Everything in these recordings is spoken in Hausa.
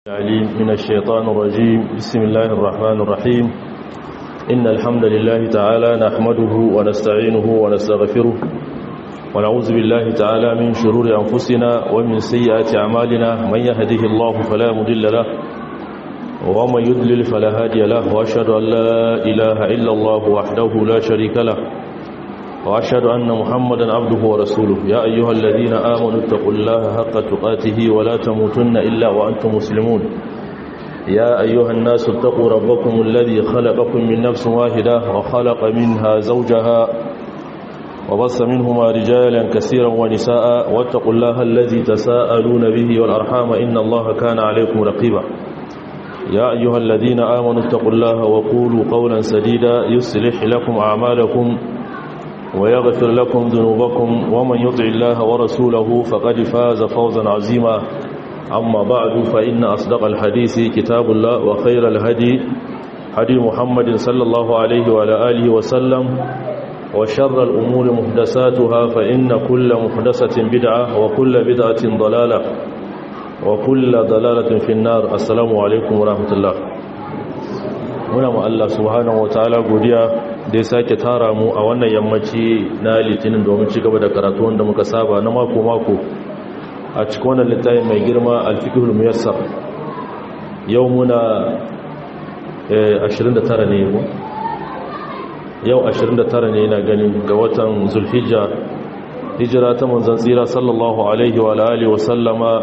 العليم من الشيطان الرجيم بسم الله الرحمن الرحيم إن الحمد لله تعالى نحمده ونستعينه ونستغفره ونعوذ بالله تعالى من شرور أنفسنا ومن سيئات أعمالنا من يهده الله فلا مضل له ومن يضلل فلا هادي له وأشهد أن لا إله إلا الله وحده لا شريك له وأشهد أن محمدا عبده ورسوله يا أيها الذين آمنوا اتقوا الله حق تقاته ولا تموتن إلا وأنتم مسلمون يا أيها الناس اتقوا ربكم الذي خلقكم من نفس واحدة وخلق منها زوجها وبص منهما رجالا كثيرا ونساء واتقوا الله الذي تساءلون به والأرحام إن الله كان عليكم رقيبا يا أيها الذين آمنوا اتقوا الله وقولوا قولا سديدا يصلح لكم أعمالكم ويغفر لكم ذنوبكم ومن يطع الله ورسوله فقد فاز فوزا عظيما أما بعد فإن أصدق الحديث كتاب الله وخير الهدي هدي محمد صلى الله عليه وعلى آله وسلم وشر الأمور محدثاتها فإن كل محدثة بدعة وكل بدعة ضلالة وكل ضلالة في النار السلام عليكم ورحمة الله muna ma Allah subhanahu wataala godiya da ya sake tara mu a wannan yammaci na litinin domin ci gaba da karatu wanda muka saba na mako mako a cikin wannan littafin mai girma al-fiqhul muyassar yau muna 29 ne mu yau 29 ne ina ganin ga watan zulhijja hijira ta manzon tsira sallallahu alaihi wa alihi wa sallama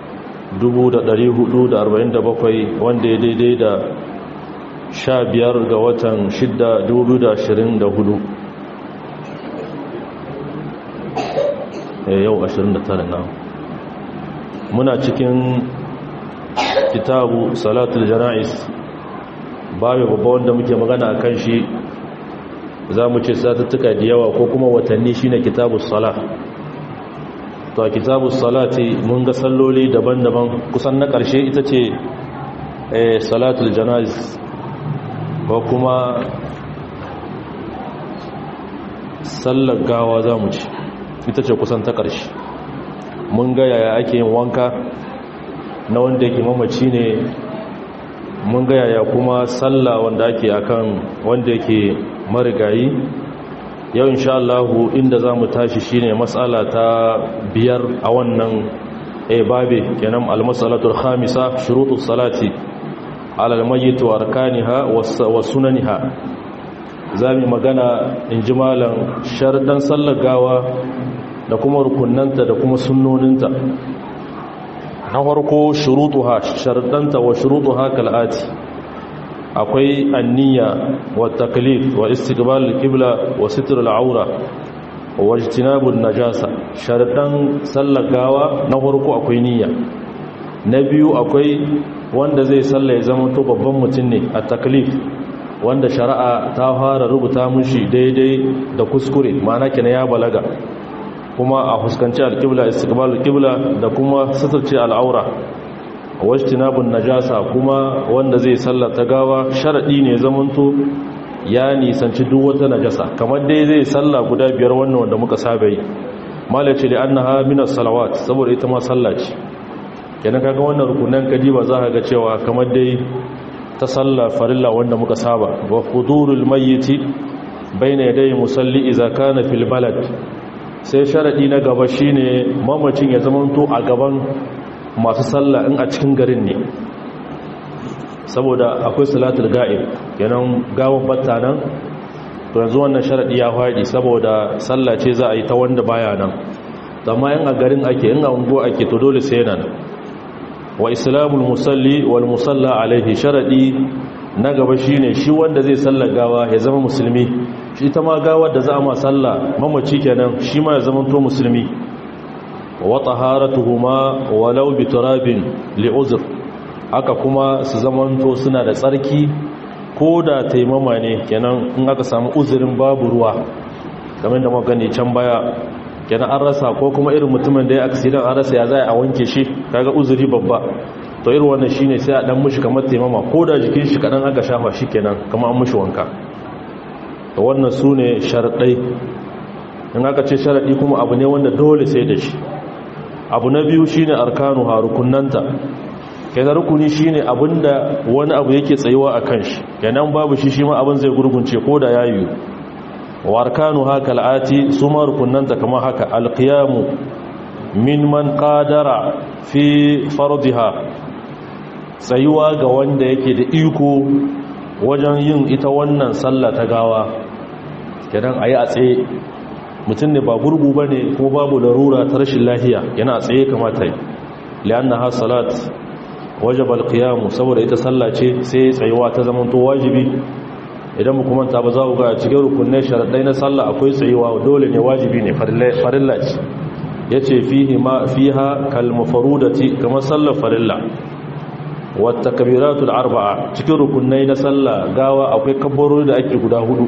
1447 wanda ya daidai da sha biyar ga watan shidda dubu da ashirin da hudu yau ashirin da tara na muna cikin kitabu salatul jana'is babu babba wanda muke magana a kan shi za mu ce satuttuka da yawa ko kuma watanni shine kitabu salah to a kitabu salati mun ga salloli daban-daban kusan na ƙarshe ita ce salatul jana'is ko kuma sallar gawa za mu ci ita ce kusan ta ƙarshe mun ga yaya ake yin wanka na wanda yake mamaci ne mun ga yaya kuma sallah wanda ake akan wanda yake marigayi yau insha Allah inda za mu tashi shine matsala ta biyar a wannan babe kenan al-mas'alatul khamisa shurutus salati alal mayyit wa arkaniha wa sunaniha zamu magana in ji malam sharɗan sallar gawa da kuma rukunnanta da kuma sunnoninta na farko shurutuha sharɗanta wa shurutuha kal'ati akwai anniya wa taklif wa istiqbal al-qibla wa sitr al-awra wa ijtinabun najasa sharɗan sallar gawa na farko akwai niyya na biyu akwai wanda zai salla ya zama to babban mutum ne a taklif wanda shari'a ta fara rubuta mushi daidai da kuskure ma'ana kina ya balaga kuma a fuskanci alƙibla istiqbal alƙibla da kuma suturce al'aura wajtinabun najasa kuma wanda zai salla ta gawa sharadi ne zamanto ya nisanci duk wata najasa kamar dai zai salla guda biyar wannan wanda muka saba yi malaci li annaha min as-salawat saboda ita ma sallah ce kenan kaga wannan rukunan kadiba za ka ga cewa kamar dai ta salla farilla wanda muka saba wa hudurul mayyiti baina yaday musalli idza kana fil balad sai sharadi na gaba shine mamacin ya zamanto a gaban masu salla in a cikin garin ne saboda akwai salatul ga'ib kenan gawan batta nan to yanzu wannan sharadi ya fadi saboda salla ce za a yi ta wanda baya nan amma in a garin ake in a ungo ake to dole sai nan wa islamul musalli wal musalla alaihi sharadi na gaba shine shi wanda zai sallar gawa ya zama musulmi shi ta ma gawar da za a ma salla mamaci kenan shi ma ya zama to musulmi wa taharatuhuma walau bi turabin li uzr haka kuma su zamanto suna da tsarki ko da taimama ne kenan in aka samu uzurin babu ruwa kamar da muka gani can baya kenan an rasa ko kuma irin mutumin da ya accident an rasa ya zai a wanke shi kaga uzuri babba to irin wannan shine sai a dan mushi kamar taimama ko da jikin shi kadan aka shafa shi kenan kamar an mushi wanka to wannan sune sharadai in aka ce sharadi kuma abu ne wanda dole sai da shi abu na biyu shine arkanu harukunnanta kenan rukuni shine abinda wani abu yake tsayuwa a kan shi kenan babu shi shi ma abin zai gurgunce ko da yayi warkanu haka al'ati su ma rukunanta kamar haka alqiyamu min man qadara fi fardiha tsayuwa ga wanda yake da iko wajen yin ita wannan sallah ta gawa kenan ayi a tsaye mutum ne ba gurgu bane ko babu larura ta rashin lafiya yana a tsaye kamata yi li'annaha salat wajaba alqiyamu saboda ita sallah ce sai tsayuwa ta zama to wajibi idan mu kuma ta ba za ku ga cikin rukunai sharadai na sallah akwai tsayuwa dole ne wajibi ne farilla ce yace fihi ma fiha kal mafrudati kama sallar farilla wa takbiratul arba'a cikin rukunai na sallah gawa akwai kabbarori da ake guda hudu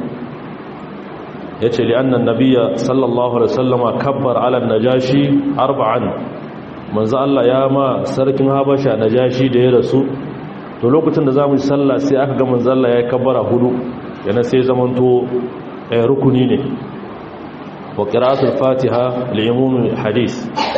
yace li anna nabiyya sallallahu alaihi wasallama kabbar ala najashi arba'an manzo Allah ya ma sarkin Habasha Najashi da ya rasu to lokacin da zamu yi sallah sai aka ga manzo Allah ya kabbara hudu yana sai zamanto eh rukuni ne wa qira'atul Fatiha li umum hadith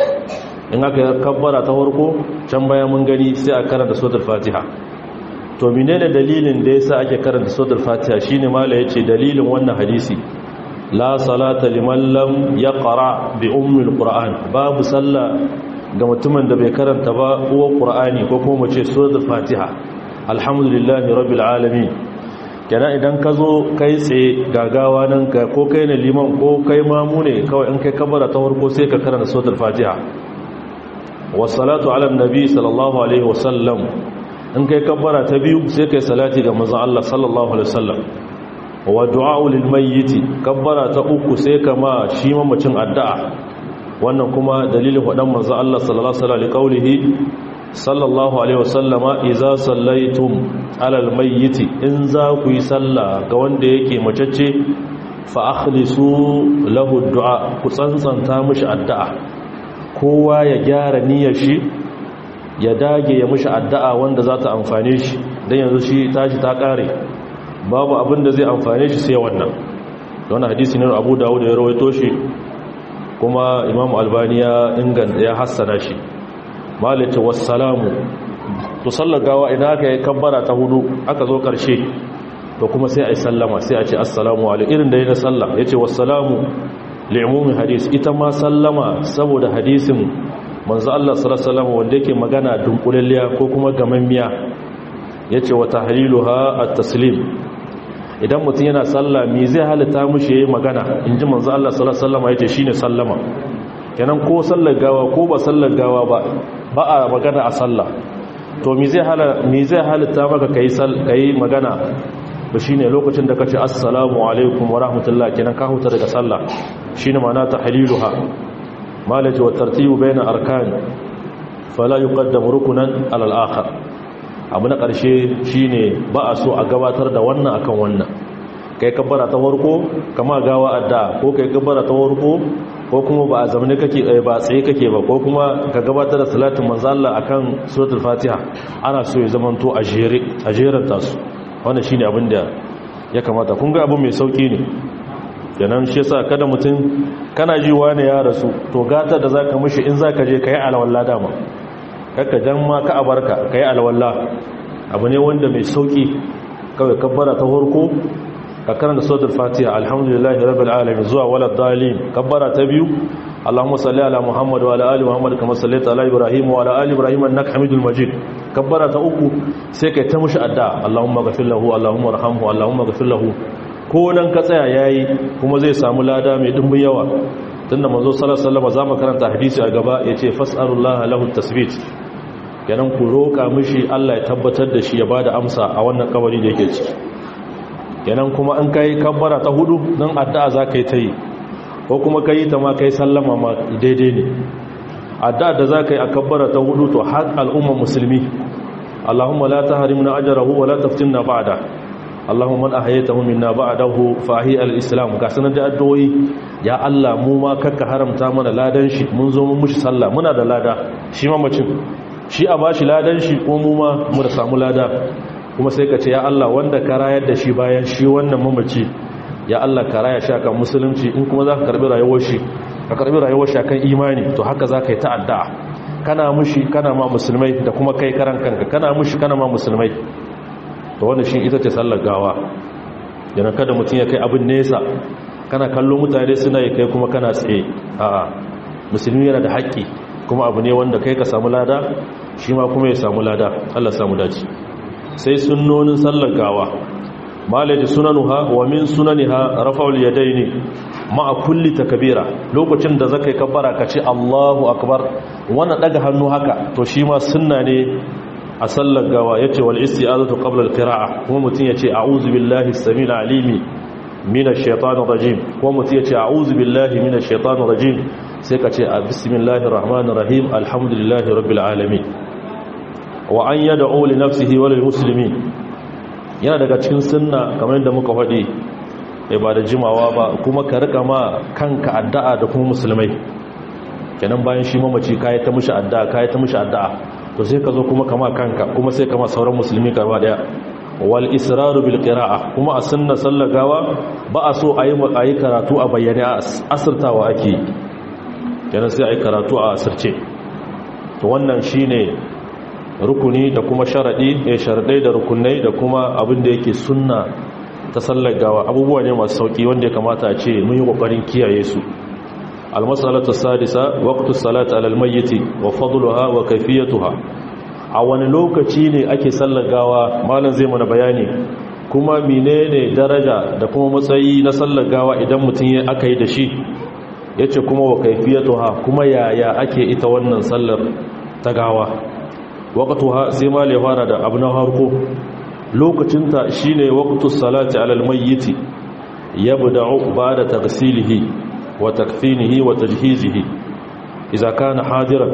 in aka kabbara ta farko can baya mun gani sai a karanta suratul Fatiha to menene dalilin da yasa ake karanta suratul Fatiha shine mala yace dalilin wannan hadisi la salata liman lam yaqra bi ummil qur'an babu sallah ga mutumin da bai karanta ba uwa ƙura'ani ko kuma ce suratul fatiha alhamdulillahi rabbil alamin kenan idan ka zo kai tsaye gagawa nan ka ko kai ne liman ko kai mamu ne kawai in kai kabara ta farko sai ka karanta suratul fatiha wassalatu ala nabi sallallahu alaihi wasallam in kai kabara ta biyu sai kai salati ga manzon Allah sallallahu alaihi wasallam wa du'a lil mayyit kabara ta uku sai kama shi mamacin addu'a wannan kuma dalilin waɗan manzo Allah sallallahu alaihi qaulihi sallallahu alaihi wasallama idza sallaitum alal mayyit in za ku yi sallah ga wanda yake macece fa akhlisu lahu du'a ku tsantsanta mishi addu'a kowa ya gyara niyyar shi ya dage ya mishi addu'a wanda za ta amfane shi dan yanzu shi tashi ta kare babu abin da zai amfane shi sai wannan wannan hadisi ne Abu Dawud ya rawaito shi kuma imam albani ya inganta ya hassana shi malata wassalamu to sallar gawa idan aka yi kabbara ta hudu aka zo karshe to kuma sai a yi sallama sai a ce assalamu alaikum irin da ya na sallah ya ce wassalamu li'umumi hadis ita ma sallama saboda hadisin manzo Allah sallallahu alaihi wanda yake magana dunkulalliya ko kuma gamammiya yace wa tahliluha at-taslim idan mutum yana sallah me zai halitta mushi yayi magana inji manzo Allah sallallahu alaihi wasallam yace shine sallama kenan ko sallar gawa ko ba sallar gawa ba ba a magana a sallah to me zai hala me zai halitta maka kai kai magana ba shine lokacin da kace assalamu alaikum wa rahmatullah kenan ka huta daga sallah shine ma'ana tahliluha malaji wa tartibu baina arkan fala yuqaddamu rukunan ala al-akhar abu na ƙarshe shine ba a so a gabatar da wannan akan wannan kai kabbara ta warko kama gawa adda ko kai kabbara ta warko ko kuma ba a zamani kake ba tsaye kake ba ko kuma ka gabatar da salatin manzo Allah akan suratul fatiha ana so ya zamanto a jere a jeran tasu wannan shine abin da ya kamata kun ga abu mai sauki ne kenan shi yasa kada mutum kana ji wani ya rasu to gata da zaka mishi in zaka je kai alwala dama kakka jan ma ka abarka ka yi alwallah abu ne wanda mai sauki kawai kabbara ta horko ka karanta sautar fatiha alhamdulillahi rabbil alamin zuwa wala dalil kabbara ta biyu allahumma salli ala muhammad wa ala ali muhammad kama sallaita ala ibrahim wa ala ali ibrahim innaka hamidul majid kabbara ta uku sai kai ta mushi adda allahumma ghfir lahu allahumma arhamhu allahumma ghfir lahu ko nan ka tsaya yayi kuma zai samu lada mai dimbin yawa tunda manzo sallallahu alaihi wasallam zamu karanta hadisi a gaba yace fas'alullaha lahu tasbit kenan ku roƙa mishi Allah ya tabbatar da shi ya bada amsa a wannan kabari da yake ciki kenan kuma an kai kabbara ta hudu dan addu'a zaka yi ta yi ko kuma kai ta ma kai sallama ma daidai ne addu'a da zaka yi a kabbara ta hudu to har al'umma musulmi Allahumma la tahrimna ajrahu wa la taftinna ba'da Allahumma man ahyaytahu minna ba'dahu fa ahi al-islam ga sanar da addu'o'i ya Allah mu ma kakka haramta mana ladan shi mun zo mun mushi sallah muna da lada shi mamacin shi a ba shi ladan shi ko mu ma mu da samu lada kuma sai ka ce ya Allah wanda ka rayar da shi bayan shi wannan mamaci ya Allah ka raya shi akan musulunci in kuma za ka karbi rayuwar shi ka karbi rayuwar shi akan imani to haka za ka yi ta'adda kana mushi kana ma musulmai da kuma kai karan kanka kana mushi kana ma musulmai to wannan shi ita ce sallar gawa yana kada mutum ya kai abin nesa kana kallo mutane suna yi kai kuma kana tsaye a'a musulmi yana da haƙƙi kuma abu ne wanda kai ka samu lada shi ma kuma ya samu lada Allah samu dace sai sunnonin sallar gawa malaji sunanuha wa min sunaniha rafa'ul yadaini ma'a kulli takbira lokacin da zakai kabbara ka ce Allahu akbar wannan daga hannu haka to shi ma sunna ne a sallar gawa yace wal isti'azatu qabla al-qira'a kuma mutun yace a'udhu billahi as-sami'il alimi minash shaitanir rajim kuma mutun yace a'udhu billahi minash shaitanir rajim sai ka ce bismillahir rahmanir rahim alhamdulillahi rabbil alamin wa an yad'u li nafsihi wa lil muslimin yana daga cikin sunna kamar yadda muka faɗi ba da jimawa ba kuma ka rika ma kanka addu'a da kuma musulmai kenan bayan shi mamaci kai ta mushi addu'a kai ta mushi addu'a to sai ka zo kuma kama kanka kuma sai kama sauran musulmi gaba daya wal israru bil qira'a kuma a sunna sallar gawa ba a so ayi ayi karatu a bayyane asirtawa ake kenan sai ayi karatu a asirce to wannan shine rukuni da kuma sharadi eh sharadai da rukunai da kuma abin da yake sunna ta sallar gawa abubuwa ne masu sauki wanda ya kamata a ce mun yi kokarin kiyaye su almasalatu sadisa waqtu salati ala almayyit wa fadluha wa kayfiyatuha a wani lokaci ne ake sallar gawa malam zai mana bayani kuma menene daraja da kuma matsayi na sallar gawa idan mutum ya aka yi da shi yace kuma wa kayfiyatuha kuma yaya ake ita wannan sallar ta gawa waqtuha sai ma le fara da abu na harko lokacinta shine waqtus salati ala almayyit yabda'u ba'da taghsilihi wa takfinihi wa tajhizihi idza kana hadiran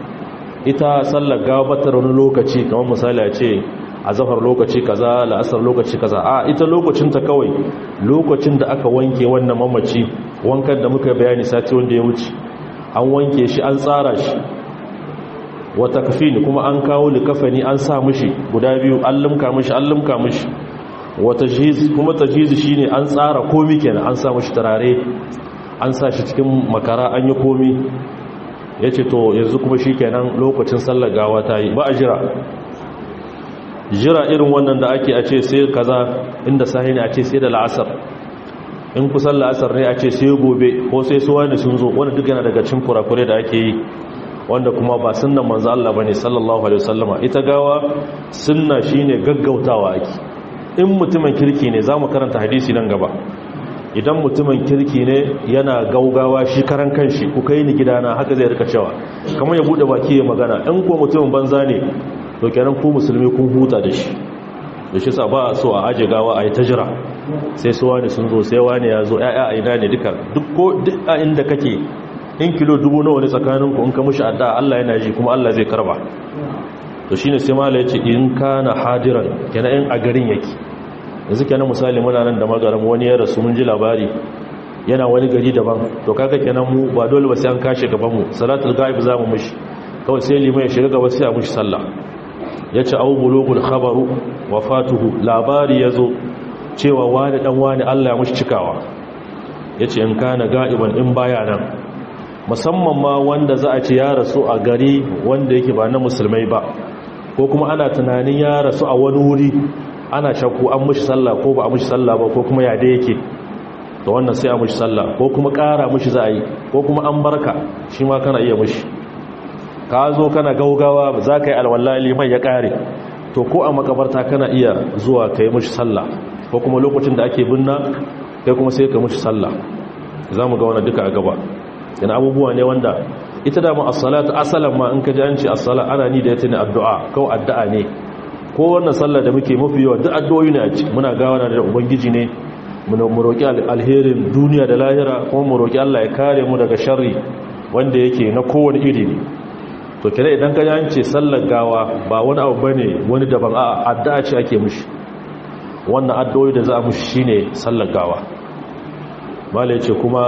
ita sallar gabatar wani lokaci kamar misali a ce a zafar lokaci kaza la'asar lokaci kaza a ita lokacin ta kawai lokacin da aka wanke wannan mamaci wankan da muka bayani sati wanda ya wuce an wanke shi an tsara shi wa takfini kuma an kawo likafani an sa mishi guda biyu an limka mishi an limka mishi wa tajhiz kuma tajhiz shine an tsara komai kenan an sa mishi turare an sa shi cikin makara an yi komi ya ce to yanzu kuma shi kenan lokacin sallar gawa ta yi ba a jira jira irin wannan da ake a ce sai kaza inda sahi ne a ce sai da la'asar in kusan la'asar ne a ce sai gobe ko sai suwa ne sun zo wanda duk yana daga cin kurakure da ake yi wanda kuma ba sunnan manzo Allah bane sallallahu alaihi wasallama ita gawa sunna shine gaggautawa ake in mutumin kirki ne zamu karanta hadisi nan gaba idan mutumin kirki ne yana gaugawa shi karan kanshi ku kai ni gidana haka zai rika cewa kamar ya bude baki ya magana in ko mutumin banza ne to kenan ku musulmi kun huta da shi da shi sa ba so a aje gawa a yi ta jira sai su wani sun zo sai wani ya zo ya'ya a ina ne duka duk ko duk a inda kake in kilo dubu nawa ne tsakanin ku in ka mushi adda Allah yana ji kuma Allah zai karba to shine sai mala yace in kana hadiran kenan in a garin yake yanzu kenan misali muna nan da magaram wani ya rasu mun ji labari yana wani gari daban to kaga kenan mu ba dole ba sai an kashe gaban mu salatul ghaib za mu mishi kawai sai limai ya shiga gaba sai a mishi sallah yace au bulugul khabaru wafatuhu labari yazo cewa wani dan wani Allah ya mishi cikawa yace in kana ga'iban in baya nan musamman ma wanda za a ce ya rasu a gari wanda yake ba na musulmai ba ko kuma ana tunanin ya rasu a wani wuri ana shakku an mushi sallah ko ba a mushi sallah ba ko kuma ya da yake da wannan sai a mushi sallah ko kuma ƙara mushi za a yi ko kuma an barka shi ma kana iya mushi ka zo kana gaugawa za ka yi alwallali mai ya ƙare to ko a makabarta kana iya zuwa ka yi mushi sallah ko kuma lokacin da ake binna kai kuma sai ka mushi sallah za mu ga wani duka a gaba yana abubuwa ne wanda ita dama as-salatu asalan ma in ka ji an ce as-sala ana ni da ita ne addu'a kawai addu'a ne ko wannan sallar da muke mafi yawa duk addu'o'i ne a ci muna gawana da ubangiji ne mu roki alherin duniya da lahira kuma mu roki Allah ya kare mu daga sharri wanda yake na kowane iri ne to kire idan ka an ce sallar gawa ba wani abu bane wani daban a addu'a ce ake mushi wannan addu'o'i da za a mushi shine sallar gawa mala yace kuma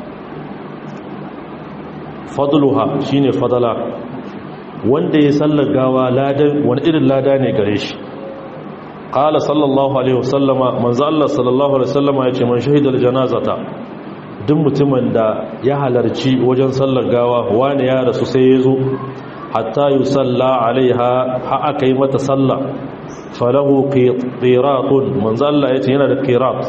fadluha shine fadala wanda ya sallar gawa ladan wani irin lada ne gare shi qala sallallahu alaihi wasallama manzo Allah sallallahu alaihi wasallama yace man shahidal janazata duk mutumin da ya halarci wajen sallar gawa wani ya rasu sai ya zo hatta yusalla alaiha ha aka yi mata sallah falahu qiratun manzo Allah yace yana da qirat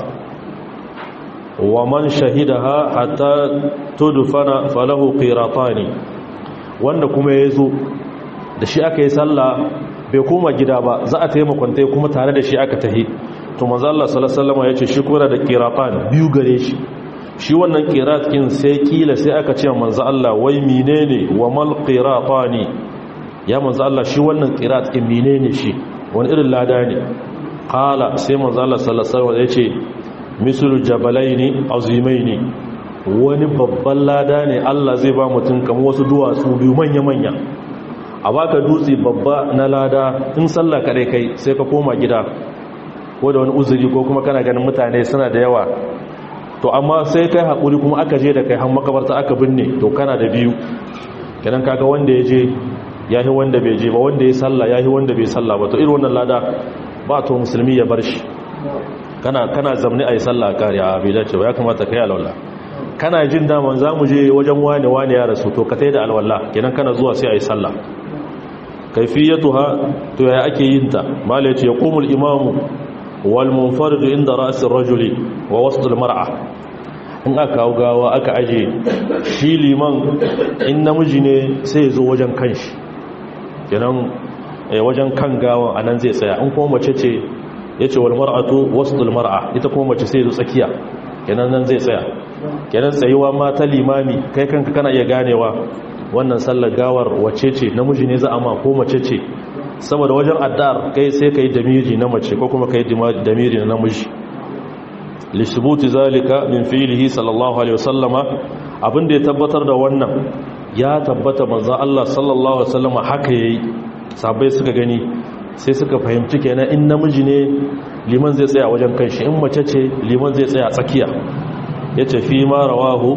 wa man shahidaha hatta tudfana falahu qiratani wanda kuma yazo da shi aka yi sallah bai koma gida ba za a taimakonta kuma tare da shi aka tahi to manzo Allah sallallahu alaihi wasallam yace shi kuma da qiratan biyu gare shi shi wannan qirat kin sai kila sai aka ce manzo Allah wai menene wa mal qiratani ya manzo Allah shi wannan qirat kin menene shi wani irin lada ne qala sai manzo Allah sallallahu alaihi wasallam yace mislu jabalaini azimaini wani babban lada ne Allah zai ba mutum kamar wasu duwatsu biyu manya manya a baka dutse babba na lada in sallah kare kai sai ka koma gida ko da wani uzuri ko kuma kana ganin mutane suna da yawa to amma sai kai haƙuri kuma aka je da kai har makabarta aka binne to kana da biyu kenan kaga wanda ya je yahi wanda bai je ba wanda ya sallah yahi wanda bai sallah ba to irin wannan lada ba to musulmi ya bar shi kana kana zamni ayi sallah kare a bai dace ba ya kamata kai alwala kana jin daman zamu je wajen wane wane ya rasu to ka tai da alwala kenan kana zuwa sai ayi sallah kaifiyatuha to ya ake yin ta mala yace yaqumul imamu wal munfarid inda ra's ar-rajuli wa wasd al-mar'a in aka kawo gawa aka aje shi liman in namiji ne sai zo wajen kanshi kenan wajen kan gawan anan zai tsaya in kuma mace ce yace wal mar'atu wasd al-mar'a ita kuma mace sai zo tsakiya kenan nan zai tsaya kenan tsayuwa ma ta limami kai kanka kana iya ganewa wannan sallar gawar wace ce namiji ne za a ma ko mace ce saboda wajen addar kai sai kai damiri na mace ko kuma kai damiri na namiji lishubuti zalika min fi'lihi sallallahu alaihi wasallama abinda ya tabbatar da wannan ya tabbata manzo Allah sallallahu alaihi wasallama haka yayi sabai suka gani sai suka fahimci kenan in namiji ne liman zai tsaya wajen kanshi in mace ce liman zai tsaya tsakiya yace fi ma rawahu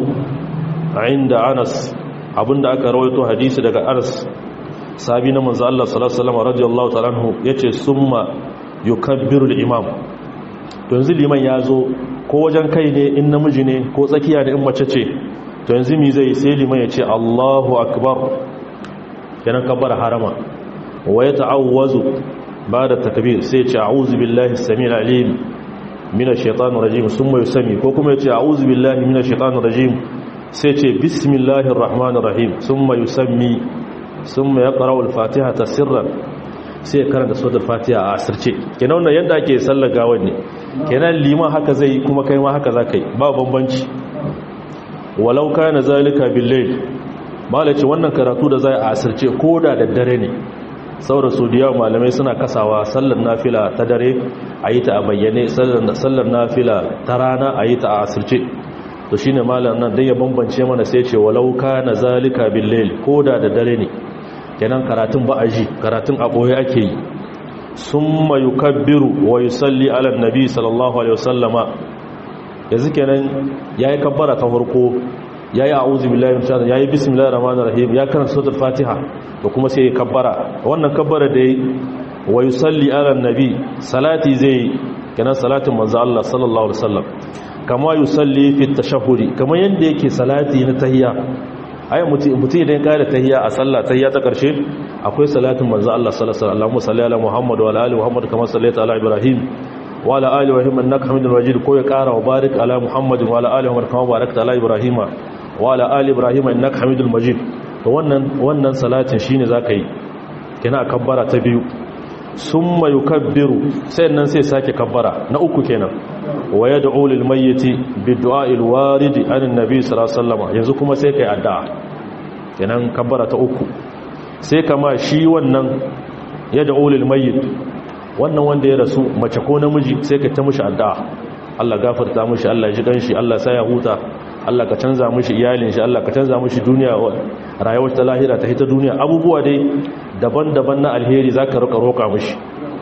inda Anas abinda aka rawaito hadisi daga Anas sabi na manzo Allah sallallahu alaihi wasallam radiyallahu ta'ala anhu yace summa yukabbiru al-imam to yanzu liman yazo ko wajen kai ne in namiji ne ko tsakiya ne in mace ce to yanzu mi zai sai liman yace Allahu akbar kenan kabbara harama wa yata'awwazu ba'da takbir sai yace a'udhu billahi as-sami'il alim minash shaitanir rajim summa yusami ko kuma yace a'udhu billahi minash shaitanir rajim sai ce bismillahir rahmanir rahim summa yusammi summa yaqra'u al-fatiha sirran sai ya karanta suratul fatiha a asirce kenan wannan yadda ake sallar gawan ne kenan liman haka zai kuma kai ma haka zakai ba bambanci walau kana zalika bil-layl malaci wannan karatu da zai a asirce koda da dare ne saboda su da yawa malamai suna kasawa sallar nafila ta dare a yi ta a bayyane sallar nafila ta rana a yi ta a asirce to shine malam nan dai ya bambance mana sai ce walau kana zalika bil layl koda da dare ne kenan karatun ba aji karatun a boye ake yi summa yukabbiru wa yusalli ala nabi sallallahu alaihi wasallama yanzu kenan yayi kabbara ta farko yayi a'udhu billahi minash shaitanir yayi bismillahir rahmanir rahim ya karanta suratul fatiha da kuma sai ya kabbara wannan kabbara da yayi wa yusalli ala nabi salati zai kenan salatin manzo Allah sallallahu alaihi wasallam kama yusalli fi tashahhudi kamar yanda yake salati na tahiyya ai mutum idan ka da tahiyya a sallah tahiyya ta karshe akwai salatin manzo Allah sallallahu alaihi wasallam salli ala Muhammad wa ala ali Muhammad kama sallaita ala Ibrahim wa ala ali Ibrahim innaka Hamidul Majid ko ya kara wa barik ala Muhammad wa ala ali Muhammad kama barakta ala Ibrahim wa ala ali Ibrahim innaka Hamidul Majid to wannan wannan salatin shine zaka yi kina kabbara ta biyu summa yukabbiru sai nan sai sake kabbara na uku kenan wa yad'u lil mayyiti bid-du'a al-warid an an-nabi sallallahu alaihi wasallam yanzu kuma sai kai addu'a kenan kabbara ta uku sai kama shi wannan yad'u lil mayyit wannan wanda ya rasu mace ko namiji sai ka ta mishi addu'a Allah gafarta mishi Allah ya ji ganshi Allah sai ya huta Allah ka canza mishi iyalin shi Allah ka canza mishi duniya rayuwar ta lahira ta hita duniya abubuwa dai daban-daban na alheri zaka roka roka mishi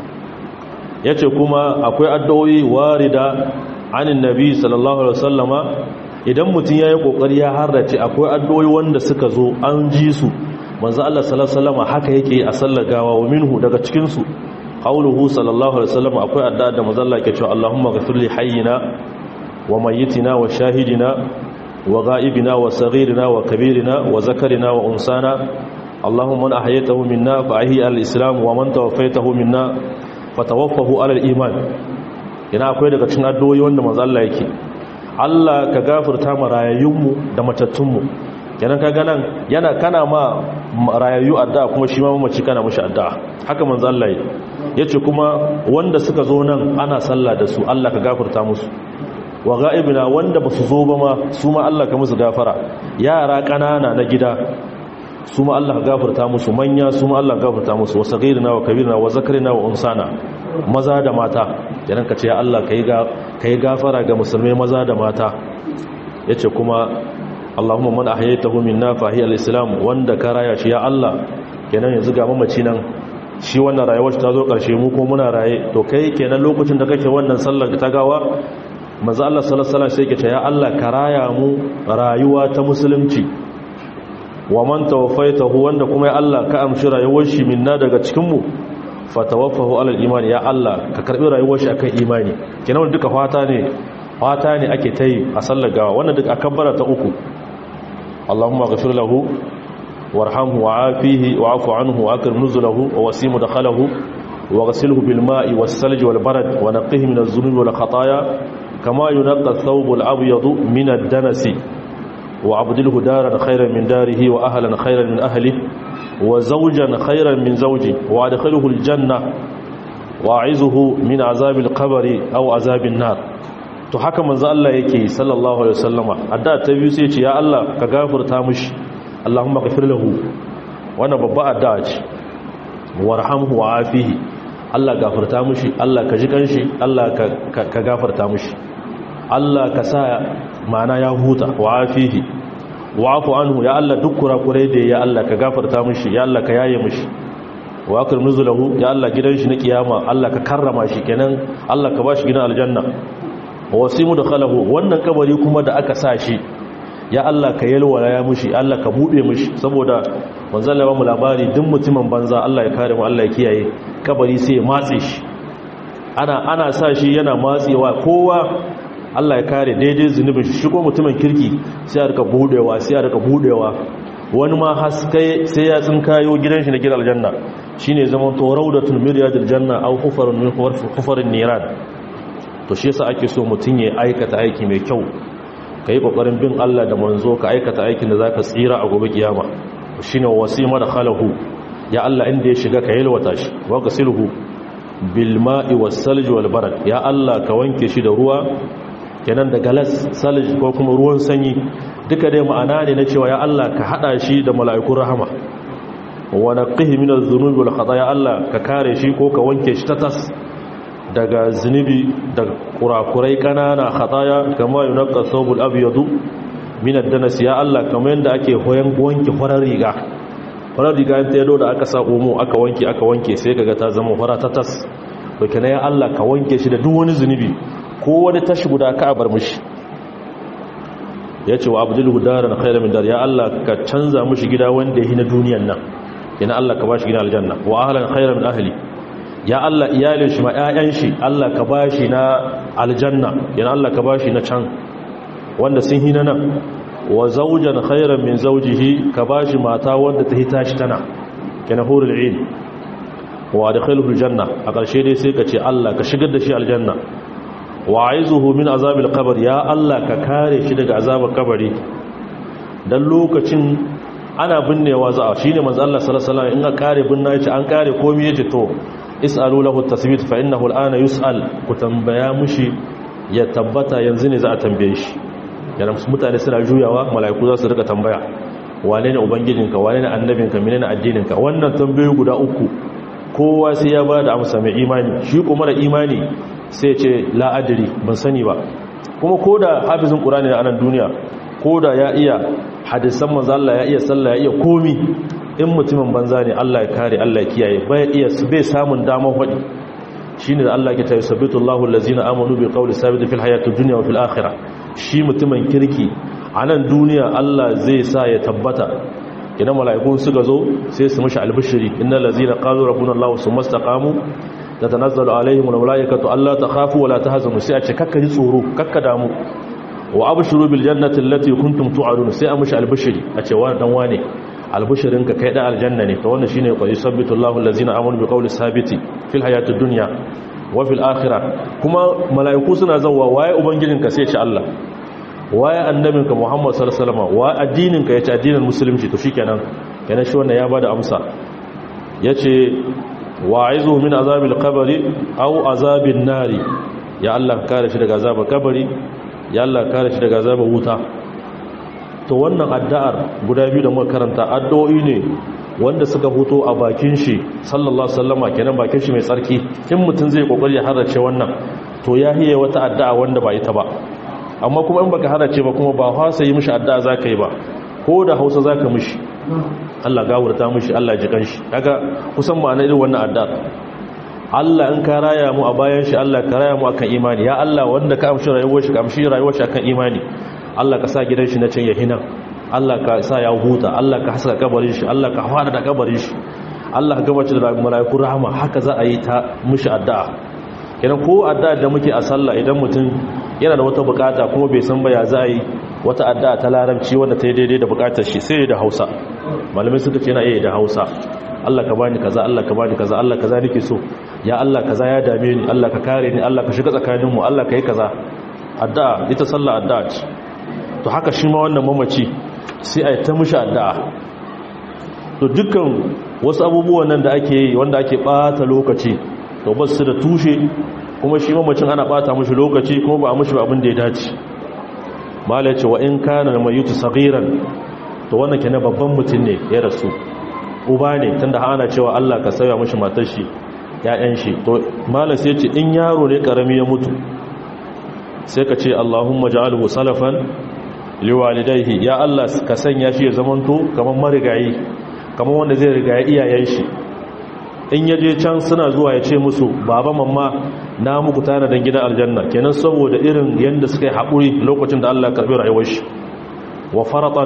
yace kuma akwai addu'o'i warida anin nabi sallallahu alaihi wasallama idan mutum yayi kokari ya harrace akwai addu'o'i wanda suka zo an ji su manzo Allah sallallahu alaihi wasallama haka yake a sallar gawa wa minhu daga cikin su qauluhu sallallahu alaihi wasallama akwai addu'a da manzo Allah yake cewa Allahumma ghfir li hayyina wa mayyitina wa shahidina wa ghaibina wa saghirina wa kabirina wa zakarina wa unsana Allahumma man ahyaytahu minna fa ahyi al-islam wa man tawaffaytahu minna fatawaffahu ala al-iman ina akwai daga cikin addu'o'i wanda manzo Allah yake Allah ka gafarta mu rayayyunmu da matattunmu kenan ka ganan yana kana ma rayayyu addu'a kuma shi ma mamaci kana mushi addu'a haka manzo Allah yace kuma wanda suka zo nan ana sallah da su Allah ka gafarta musu wa ga'ibina wanda ba su zo ba ma su ma Allah ka musu gafara yara ƙanana na gida su ma Allah ka gafarta musu manya su ma Allah ka gafarta musu wa sagirina wa kabirina wa zakarina wa unsana maza da mata idan ka ce ya Allah ka yi gafara ga musulmai maza da mata ya ce kuma Allahumma man ahyaytahu minna fa hiya al-islam wanda ka raya shi ya Allah kenan yanzu ga mamaci nan shi wannan rayuwar ta zo karshe mu ko muna raye to kai kenan lokacin da kake wannan sallar ta gawa manzo Allah sallallahu alaihi wasallam sai ke ce ya Allah ka raya mu rayuwa ta musulunci wa man tawaffaytahu wanda kuma ya Allah ka amshi rayuwar shi minna daga cikin mu fatawaffahu alal imani ya Allah ka karbi rayuwar shi akan imani kenan duka fata ne fata ne ake tayi a sallar gawa wannan duk akabbara ta uku Allahumma ghfir lahu warhamhu wa'afihi wa'fu anhu wa akrim nuzulahu wa wasi mudkhalahu wa ghsilhu bil ma'i was salji wal barad wa naqqihi min adh-dhunubi wal khataaya kama yunqqa ath-thawb al-abyad min ad-danasi wa abdilhu daran khayran min darihi wa ahlan khayran min ahlihi وزوجا خيرا من زوجي وادخله الجنة واعزه من عذاب القبر أو عذاب النار to haka manzo Allah yake sallallahu alaihi wasallama adda ta biyu sai ce ya Allah ka gafarta mishi Allahumma ghfir lahu wannan babba adda ce warhamhu wa afihi Allah gafarta mishi Allah ka ji kanshi Allah ka gafarta mishi Allah ka sa ma'ana ya huta wa afihi wa'afu anhu ya Allah duk kurakurai da ya Allah ka gafarta mishi ya Allah ka yaye mishi wa akrim nuzulahu ya Allah gidan shi na kiyama Allah ka karrama shi kenan Allah ka bashi gidan aljanna wa wasimu dakhalahu wannan kabari kuma da aka sa shi ya Allah ka yalwala ya mishi Allah ka bude mishi saboda manzon Allah mu labari duk mutumin banza Allah ya kare mu Allah ya kiyaye kabari sai ya matse shi ana ana sa shi yana matsewa kowa Allah ya kare daidai zunubin shi ko mutumin kirki sai ya rika budewa sai ya rika budewa wani ma haskai sai ya tsinkayo gidan shi na gidan aljanna shine zaman to raudatul miryadil janna aw hufarun min hufarin niran to shi yasa ake so mutun ya aikata aiki mai kyau kai kokarin bin Allah da manzo ka aikata aikin da zaka tsira a gobe kiyama shine wasima da khalahu ya Allah inda ya shiga ka yalwata shi wa gasilhu bil ma'i was salji wal barad ya Allah ka wanke shi da ruwa kenan da galas salij ko kuma ruwan sanyi duka dai ma'ana ne na cewa ya Allah ka hada shi da mala'ikun rahama wa naqihi min adh-dhunubi wal khataaya Allah ka kare shi ko ka wanke shi ta tas daga zunubi da kurakurai kanana khataaya kama yunqqa thawbul abyadu min ad-danas ya Allah kamar yanda ake hoyan wanke farar riga farar riga ta yado da aka sa omo aka wanke aka wanke sai kaga ta zama fara ta tas to kenan ya Allah ka wanke shi da duk wani zunubi ko wani tashi guda ka bar mushi ya ce wa abdullu daran khairu min dar ya Allah ka canza mushi gida wanda yake na duniyan nan yana Allah ka bashi gidan aljanna wa ahlan khairu min ahli ya Allah iyalin shi ma ƴaƴan shi Allah ka bashi na aljanna yana Allah ka bashi na can wanda sun hina nan wa zawjan khairan min zawjihi ka bashi mata wanda ta hita shi tana kana hurul ain wa adkhilhu aljanna a ƙarshe dai sai ka ce Allah ka shigar da shi aljanna wa aizuhu min azabil qabr ya Allah ka kare shi daga azabar kabari dan lokacin ana binnewa za a shine manzo Allah sallallahu alaihi wasallam in ka kare binna yace an kare komai yace to isalu lahu tasbit fa innahu al'ana yus'al ku tambaya mushi ya tabbata yanzu ne za a tambaye shi yana mutane suna juyawa malaiku za su rika tambaya wane ne ubangijinka wane ne annabinka menene addininka wannan tambayoyi guda uku kowa sai ya ba da amsa mai imani shi kuma da imani sai ce la'adiri ban sani ba kuma ko da hafizin ƙurani a nan duniya ko da ya iya hadisan manzala ya iya sallah ya iya komi in mutumin banza ne Allah ya kare Allah ya kiyaye bai iya bai samun damar faɗi shine da Allah ya tayi sabitullahu allazina amanu bi qawli sabit fil hayati dunya wa fil akhirah shi mutumin kirki a nan duniya Allah zai sa ya tabbata idan mala'ikun suka zo sai su mashi albishiri innal ladzina qalu rabbuna Allah summa istaqamu tatanazzalu alaihim almalaikatu alla takhafu wa la tahzanu sai a ce kakka ji tsoro kakka damu wa abshiru bil jannati allati kuntum tu'adun sai a mashi albishiri a ce wa dan wane albushirinka kai da aljanna ne to wannan shine qul yusabbitu Allahu allazina amanu bi qawli sabiti fil hayatid dunya wa fil akhirah kuma malaiku suna zawwa waye ubangijinka sai ce Allah waye annabinka Muhammad sallallahu alaihi wasallam wa addininka yace addinin musulunci to shikenan kenan shi wannan ya bada amsa yace wa'izu min azabil qabri aw azabin nari ya Allah kare shi daga azabar kabari ya Allah kare shi daga azabar wuta to wannan addu'ar guda biyu da muka karanta addu'o'i ne wanda suka fito a bakin shi sallallahu alaihi wasallama kenan bakin shi mai tsarki in mutum zai kokari ya harace wannan to ya hiye wata addu'a wanda ba ita ba amma kuma in baka harace ba kuma ba fasa yi mishi addu'a zaka yi ba ko da Hausa zaka mishi Allah gawurta mishi Allah ji kanshi kaga kusan ma'ana irin wannan addu'a Allah in ka raya mu a bayan shi Allah ka raya mu akan imani ya Allah wanda ka amshi rayuwar shi ka amshi rayuwar shi akan imani Allah ka sa gidan shi na can ya hinan Allah ka sa ya huta Allah ka haska kabarin shi Allah ka fara da kabarin shi Allah ka gabace da mala'iku rahama haka za a yi ta mushi addu'a idan ko addu'a da muke a sallah idan mutum yana da wata bukata kuma bai san ba ya za a yi wata addu'a ta larabci wanda ta yi daidai da bukatar shi sai da Hausa malamai suka ce yana iya da Hausa Allah ka bani kaza Allah ka bani kaza Allah kaza nake so ya Allah kaza ya dame ni Allah ka kare ni Allah ka shiga tsakaninmu Allah ka yi kaza addu'a ita sallah addu'a ce to haka shi ma wannan mamaci sai a yi ta mushi addu'a to dukkan wasu abubuwan nan da ake yi wanda ake bata lokaci to ba su da tushe kuma shi mamacin ana bata mushi lokaci kuma ba a mushi abin da ya dace mala ya ce wa in kana mai yutu sagiran to wannan kenan babban mutum ne ya rasu uba ne tunda ana cewa Allah ka sauya mushi matar shi ya'yan shi to mala sai ce in yaro ne karami ya mutu sai ka ce Allahumma ja'alhu salafan liwalidaihi ya Allah ka sanya shi ya zamanto kamar marigayi kamar wanda zai rigaye iyayen shi in yaje can suna zuwa ya ce musu baba mamma na muku tana dan gidan aljanna kenan saboda irin yanda suka yi haƙuri lokacin da Allah ya karbi rayuwar shi wa faratan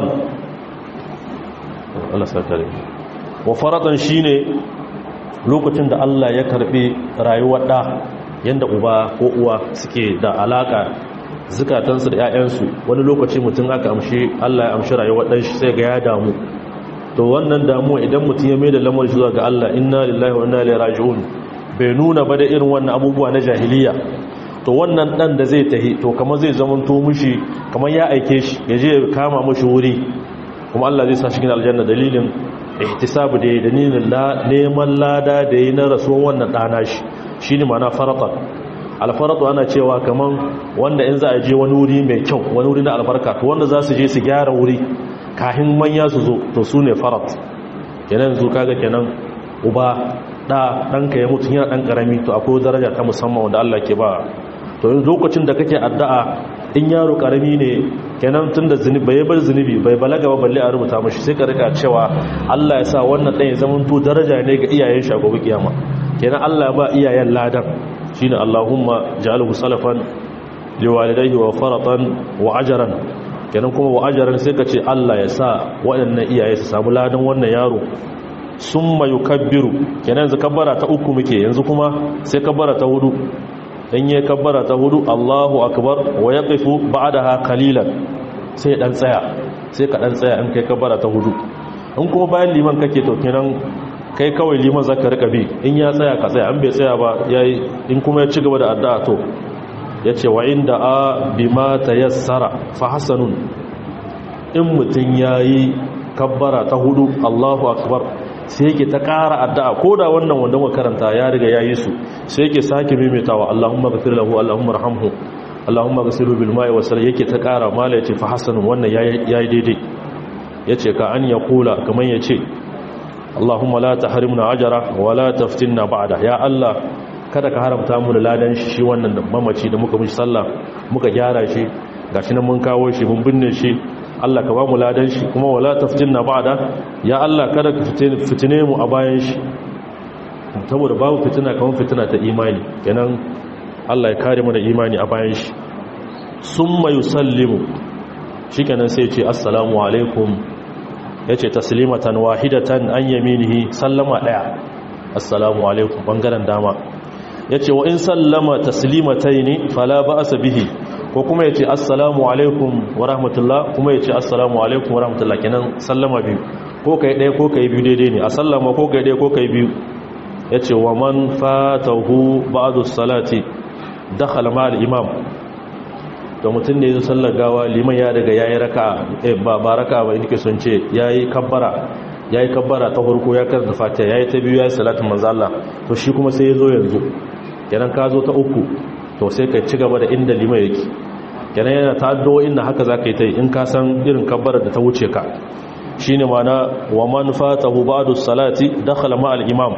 Allah sakare wa faratan shine lokacin da Allah ya karbi rayuwar da yanda uba ko uwa suke da alaka zukatansu da 'ya'yansu wani lokaci mutum aka amshi Allah ya amshi rayuwar ɗan shi sai ga ya damu to wannan damuwa idan mutum ya mai da lamar zuwa ga Allah inna lillahi wa inna ilaihi raji'un bai nuna ba da irin wannan abubuwa na jahiliya to wannan dan da zai tahi to kamar zai zama to mushi kamar ya aike shi ya je ya kama mushi wuri kuma Allah zai sa shi cikin aljanna dalilin ihtisabu da dalilin neman lada da yi na rasuwan wannan dana shi shine ma'ana faratan alfaratu ana cewa kaman wanda in za a je wani wuri mai kyau wani wuri na albarka to wanda za su je su gyara wuri kahin manya su zo to su ne farat kenan yanzu kaga kenan uba da ɗanka ya mutu yana ɗan ƙarami to akwai daraja ta musamman wanda Allah ke ba to yin lokacin da kake addu'a in yaro ƙarami ne kenan tun da zunubi bai bar zunubi bai balaga ba balle a rubuta mashi sai ka rika cewa Allah ya sa wannan ɗan ya zama to daraja ne ga iyayen shi a gobe kiyama kenan Allah ba iyayen ladan shine Allahumma ja'alhu salafan liwalidayhi wa faratan wa ajran kenan kuma wa ajran sai ka ce Allah ya sa waɗannan iyaye su samu ladan wannan yaro summa yukabbiru kenan yanzu kabbara ta uku muke yanzu kuma sai kabbara ta hudu in yi kabbara ta hudu Allahu akbar wa yaqifu ba'daha qalilan sai dan tsaya sai ka dan tsaya in kai kabbara ta hudu in kuma bayan liman kake to kenan kai kawai liman zaka rika bi in ya tsaya ka tsaya an bai tsaya ba yayi in kuma ya ci gaba da addu'a to yace wa inda a bima tayassara fa hasanun in mutun yayi kabbara ta hudu Allahu akbar sai yake ta ƙara addu'a ko da wannan wanda muka karanta ya riga yayi su sai yake sake maimaitawa Allahumma ghfir lahu Allahumma arhamhu Allahumma ghfirhu bil ma'i wasal yake ta ƙara mala yace fa hasanun wannan yayi daidai yace ka an ya kula kaman yace Allahumma la tahrimna ajra wa la taftinna ba'da ya Allah kada ka haramta mu da ladan shi wannan mamaci da muka mishi sallah muka gyara shi gashi nan mun kawo shi mun binne shi Allah ka ba mu ladan shi kuma wala taftinna ba'da ya Allah kada ka fitine mu a bayan shi saboda babu fitina kamar fitina ta imani kenan Allah ya kare mu da imani a bayan shi summa yusallimu shikenan sai ya ce assalamu alaikum yace taslimatan wahidatan an yaminihi sallama daya assalamu alaikum bangaren dama yace wa in sallama taslimataini fala ba'sa bihi ko kuma ya ce assalamu alaikum wa rahmatullah kuma ya ce assalamu alaikum wa rahmatullah kenan sallama biyu ko kai ɗaya ko kai biyu daidai ne a sallama ko kai ɗaya ko kai biyu ya ce wa man fatahu ba'adu salati dakhala ma al-imam to mutum ne ya sallar gawa liman ya daga yayi raka'a ba ba raka'a ba yake son ce yayi kabbara yayi kabbara ta farko ya karanta fatiha yayi ta biyu yayi salatin manzo Allah to shi kuma sai ya zo yanzu kenan ka zo ta uku to sai ka ci gaba da inda liman yake kenan yana ta addu'o'in da haka zaka yi ta in ka san irin kabbarar da ta wuce ka shine mana wa man fatahu ba'du salati dakhala ma al-imam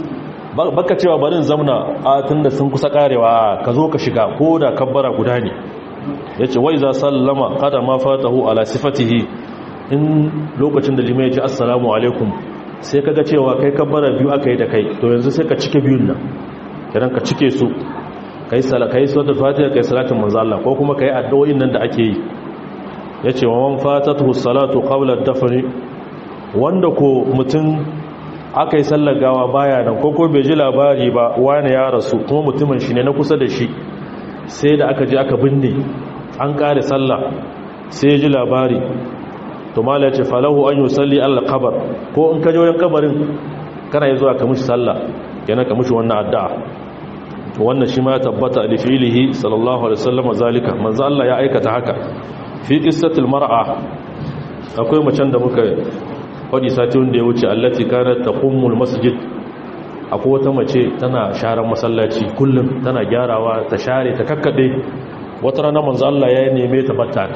baka cewa barin zamna a tunda sun kusa karewa ka zo ka shiga ko da kabbara guda ne yace wai za sallama kada ma fatahu ala sifatihi in lokacin da limai ya ce assalamu alaikum sai kaga cewa kai kabbara biyu aka yi da kai to yanzu sai ka cike biyun nan kiran ka cike su kai sala kai suratul fatiha kai salatin manzo Allah ko kuma kai addu'o'in nan da ake yi yace wa man fatatuhu salatu qabla ad-dafn wanda ko mutum aka yi sallar gawa baya nan ko ko bai ji labari ba wani ya rasu kuma mutumin shi ne na kusa da shi sai da aka je aka binne an kare sallah sai ya ji labari to mala ce falahu an yi salli allah kabar ko in ka je wajen kabarin kana yi zuwa ka mushi sallah yana ka mushi wannan addu'a wannan shi ma ya tabbata da filihi sallallahu alaihi wasallam zalika manzo Allah ya aikata haka fi qissatil mar'a akwai macen da muka faɗi sati wanda ya wuce allati kanat taqummul masjid akwai wata mace tana sharan masallaci kullum tana gyarawa ta share ta kakkade wata rana manzo Allah ya neme ta batta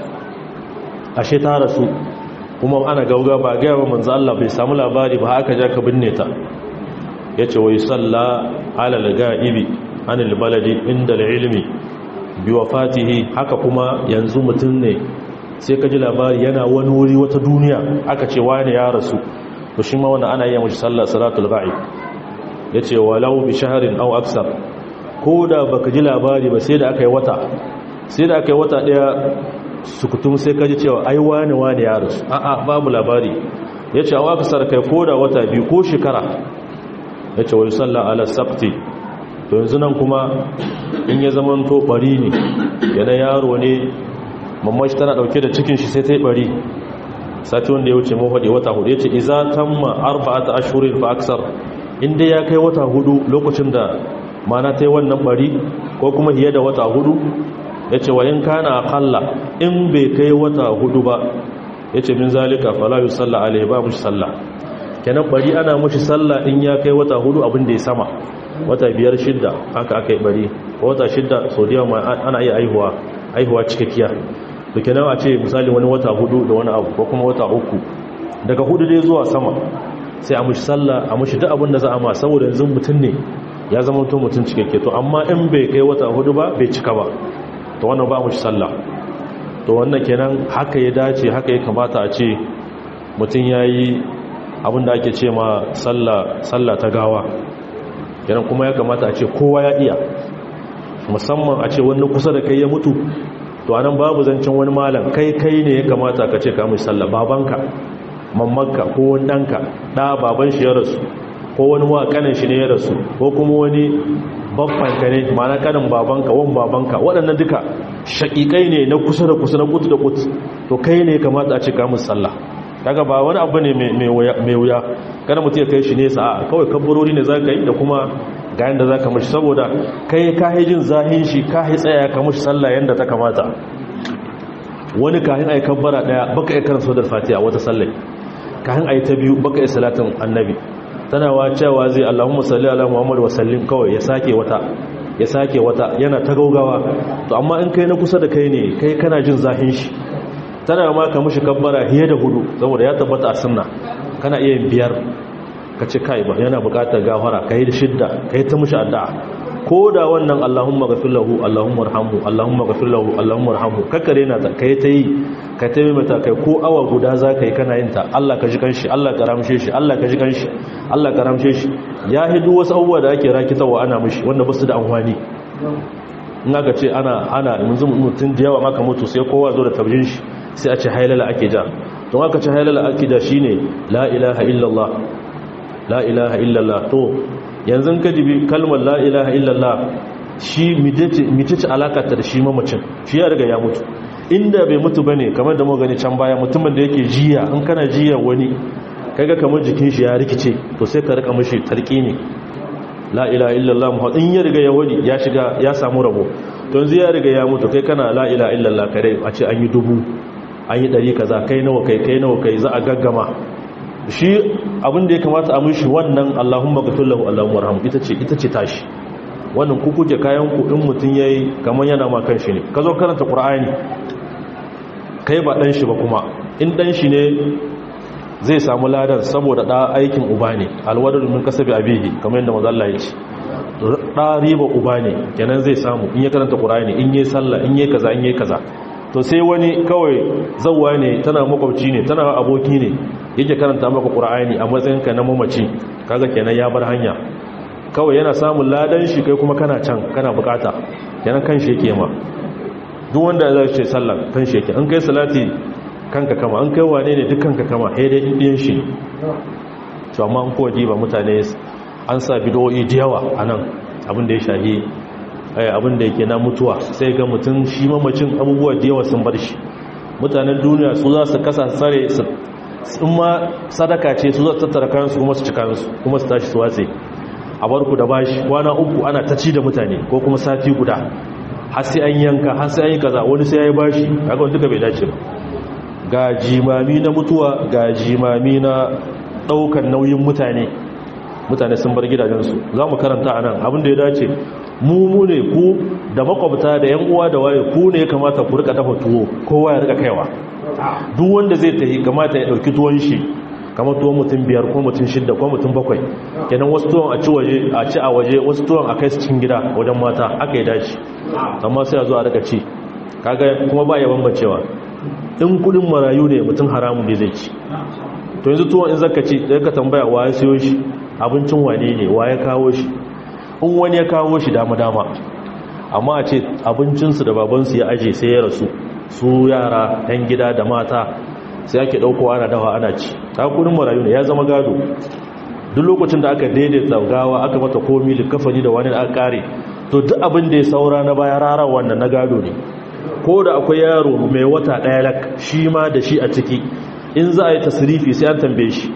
ashe ta rasu kuma ana gauga ba ga yawa manzo Allah bai samu labari ba aka ja ka binne ta yace wai salla ala al-ga'ibi anil baladi inda al-ilmi bi wafatihi haka kuma yanzu mutun ne sai ka ji labari yana wani wuri wata duniya aka ce wani ya rasu to shi ma wanda ana yi mashi sallar salatul ga'ib ya ce walau bi shaharin au aksar ko da baka ji labari ba sai da aka yi wata sai da aka yi wata daya sukutum sai ka ji cewa ai wani wani ya rasu a'a babu labari ya ce au aksar kai ko da wata biyu ko shekara ya ce wai sallar ala sabti to yanzu nan kuma in ya zama to bari ne yana yaro ne mamman shi tana dauke da cikin shi sai ta yi bari sati wanda ya wuce mafaɗi wata hudu ya ce iza tamma arba'ata ashurin fa aksar inda ya kai wata hudu lokacin da mana ta yi wannan bari ko kuma hiye da wata hudu ya ce wayin kana akalla in bai kai wata hudu ba ya ce min zalika falayu sallah alaihi ba mushi sallah kenan bari ana mushi sallah in ya kai wata hudu abin da ya sama wata biyar shidda haka aka yi bari wata shidda sau da yawa ana iya aihuwa aihuwa cikakkiya da kenan a ce misali wani wata hudu da wani abu ko kuma wata uku daga hudu dai zuwa sama sai a mushi sallah a mushi duk abin da za a ma saboda yanzu mutum ne ya zama to mutum cikakke to amma in bai kai wata hudu ba bai cika ba to wannan ba mushi sallah to wannan kenan haka ya dace haka ya kamata a ce mutum ya yi abin da ake ce ma sallah ta gawa kenan kuma ya kamata a ce kowa ya iya musamman a ce wani kusa da kai ya mutu to anan babu zancen wani malam kai kai ne ya kamata ka ce ka mai sallah babanka mammanka ko wani ɗanka ɗa baban shi ya rasu ko wani wa kanin shi ne ya rasu ko kuma wani babbanka ne mana kanin babanka wani babanka waɗannan duka shaƙiƙai ne na kusa da kusa na kutu da kutu to kai ne ya kamata a ce ka mai sallah kaga ba wani abu ne mai wuya kada mutum ya kai shi nesa a kawai kabbarori ne za ka yi da kuma ga yadda za ka mashi saboda kai ka jin zahin shi ka tsaya ka mashi sallah yadda ta kamata wani kahin a yi kabbara daya baka yi karin saudar fatiha wata sallai kahin a yi ta biyu baka yi salatin annabi tana wa cewa zai allahumma salli ala muhammadu wa sallim kawai ya sake wata ya sake wata yana ta gaugawa to amma in kai na kusa da kai ne kai kana jin zahin shi tana ma ka mashi kabbara hiye da hudu saboda ya tabbata a sunna kana iya yin biyar ka ce kai ba yana bukatar gafara ka yi da shidda ka yi ta mushi addu'a ko da wannan Allahumma ghafir lahu Allahumma arhamhu Allahumma ghafir lahu Allahumma arhamhu kakkare na ta kai ta yi ka ta yi mata kai ko awa guda za ka yi kana yin ta Allah ka ji kanshi Allah ka ramshe shi Allah ka ji kanshi Allah ka ramshe shi ya hidu wasu abubuwa da ake rakitawa ana mushi wanda ba su da amfani in aka ce ana ana yanzu mutum da yawa maka mutu sai kowa zo da tabbin shi sai a ce hailala ake ja don aka ce hailala ake da shine la ilaha illallah la ilaha illallah to yanzu ka jibi kalmar la ilaha illallah shi mitici alakata da shi mamacin shi ya riga ya mutu inda bai mutu bane kamar da mu gani can baya mutumin da yake jiya in kana jiya wani kaga kamar jikin shi ya rikice to sai ka rika mishi talqini la ilaha illallah muhammad in ya riga ya wadi ya shiga ya samu rabo to yanzu ya riga ya mutu kai kana la ilaha illallah kare a ce an yi dubu an yi dari kaza kai nawa kai kai nawa kai za a gaggama shi abin da ya kamata a mishi wannan allahumma ghfir lahu allahumma arhamhu ita ce ita ce tashi wannan ku kuke kayan ku in mutun yayi kaman yana ma kanshi ne ka zo karanta qur'ani kai ba dan shi ba kuma in dan shi ne zai samu ladan saboda da aikin uba ne alwadar min kasabi abihi kamar yadda manzo Allah ya ce da riba uba ne kenan zai samu in ya karanta qur'ani in yayi sallah in yayi kaza in yayi kaza to sai wani kawai zawwa ne tana makwabci ne tana aboki ne yake karanta maka qur'ani a matsayin ka na mamaci kaga kenan ya bar hanya kawai yana samun ladan shi kai kuma kana can kana bukata kenan kan shi yake ma duk wanda zai ce sallah kan shi yake an kai salati kanka kama an kai wane ne duk kanka kama sai dai ɗin shi to amma an kowace ba mutane an sa bidoyi da yawa a nan abinda ya shahi abinda yake na mutuwa sai ga mutum shi mamacin abubuwa da yawa sun bar shi mutanen duniya su za su kasa tsare sun ma sadaka ce su za su tattara kayansu kuma su ci kayansu kuma su tashi su watse a barku da bashi kwana uku ana ta ci da mutane ko kuma sati guda har sai an yanka har sai an yi kaza wani sai ya yi bashi kaga wani duka bai dace ba ga jimami na mutuwa ga jimami na daukan nauyin mutane mutane sun bar gidajensu za mu karanta a nan abinda ya dace mu mu ne ku da makwabta da yan uwa da waye ku ne ya kamata ku rika dafa tuwo kowa ya rika kaiwa duk wanda zai tafi kamata ya dauki tuwon shi kamar tuwon mutum biyar ko mutum shidda ko mutum bakwai kenan wasu tuwon a ci waje a ci a waje wasu tuwon a kai su cikin gida wajen mata aka yi dace amma sai a zo a rika ci kaga kuma ba ya bambancewa in kudin marayu ne mutum haramun bai zai ci to yanzu tuwon in zaka ci da ka tambaya wa ya siyo shi abincin wane ne wa ya kawo shi in wani ya kawo shi dama dama amma a ce abincinsu da babansu ya aje sai ya rasu su yara yan gida da mata sai ake dauko ana dawa ana ci ta kudin marayu ne ya zama gado duk lokacin da aka daidaita gawa aka mata komi likafani da wani aka kare to duk abin da ya saura na baya rara wannan na gado ne ko da akwai yaro mai wata ɗaya lak shi ma da shi a ciki in za a yi tasirifi sai an tambaye shi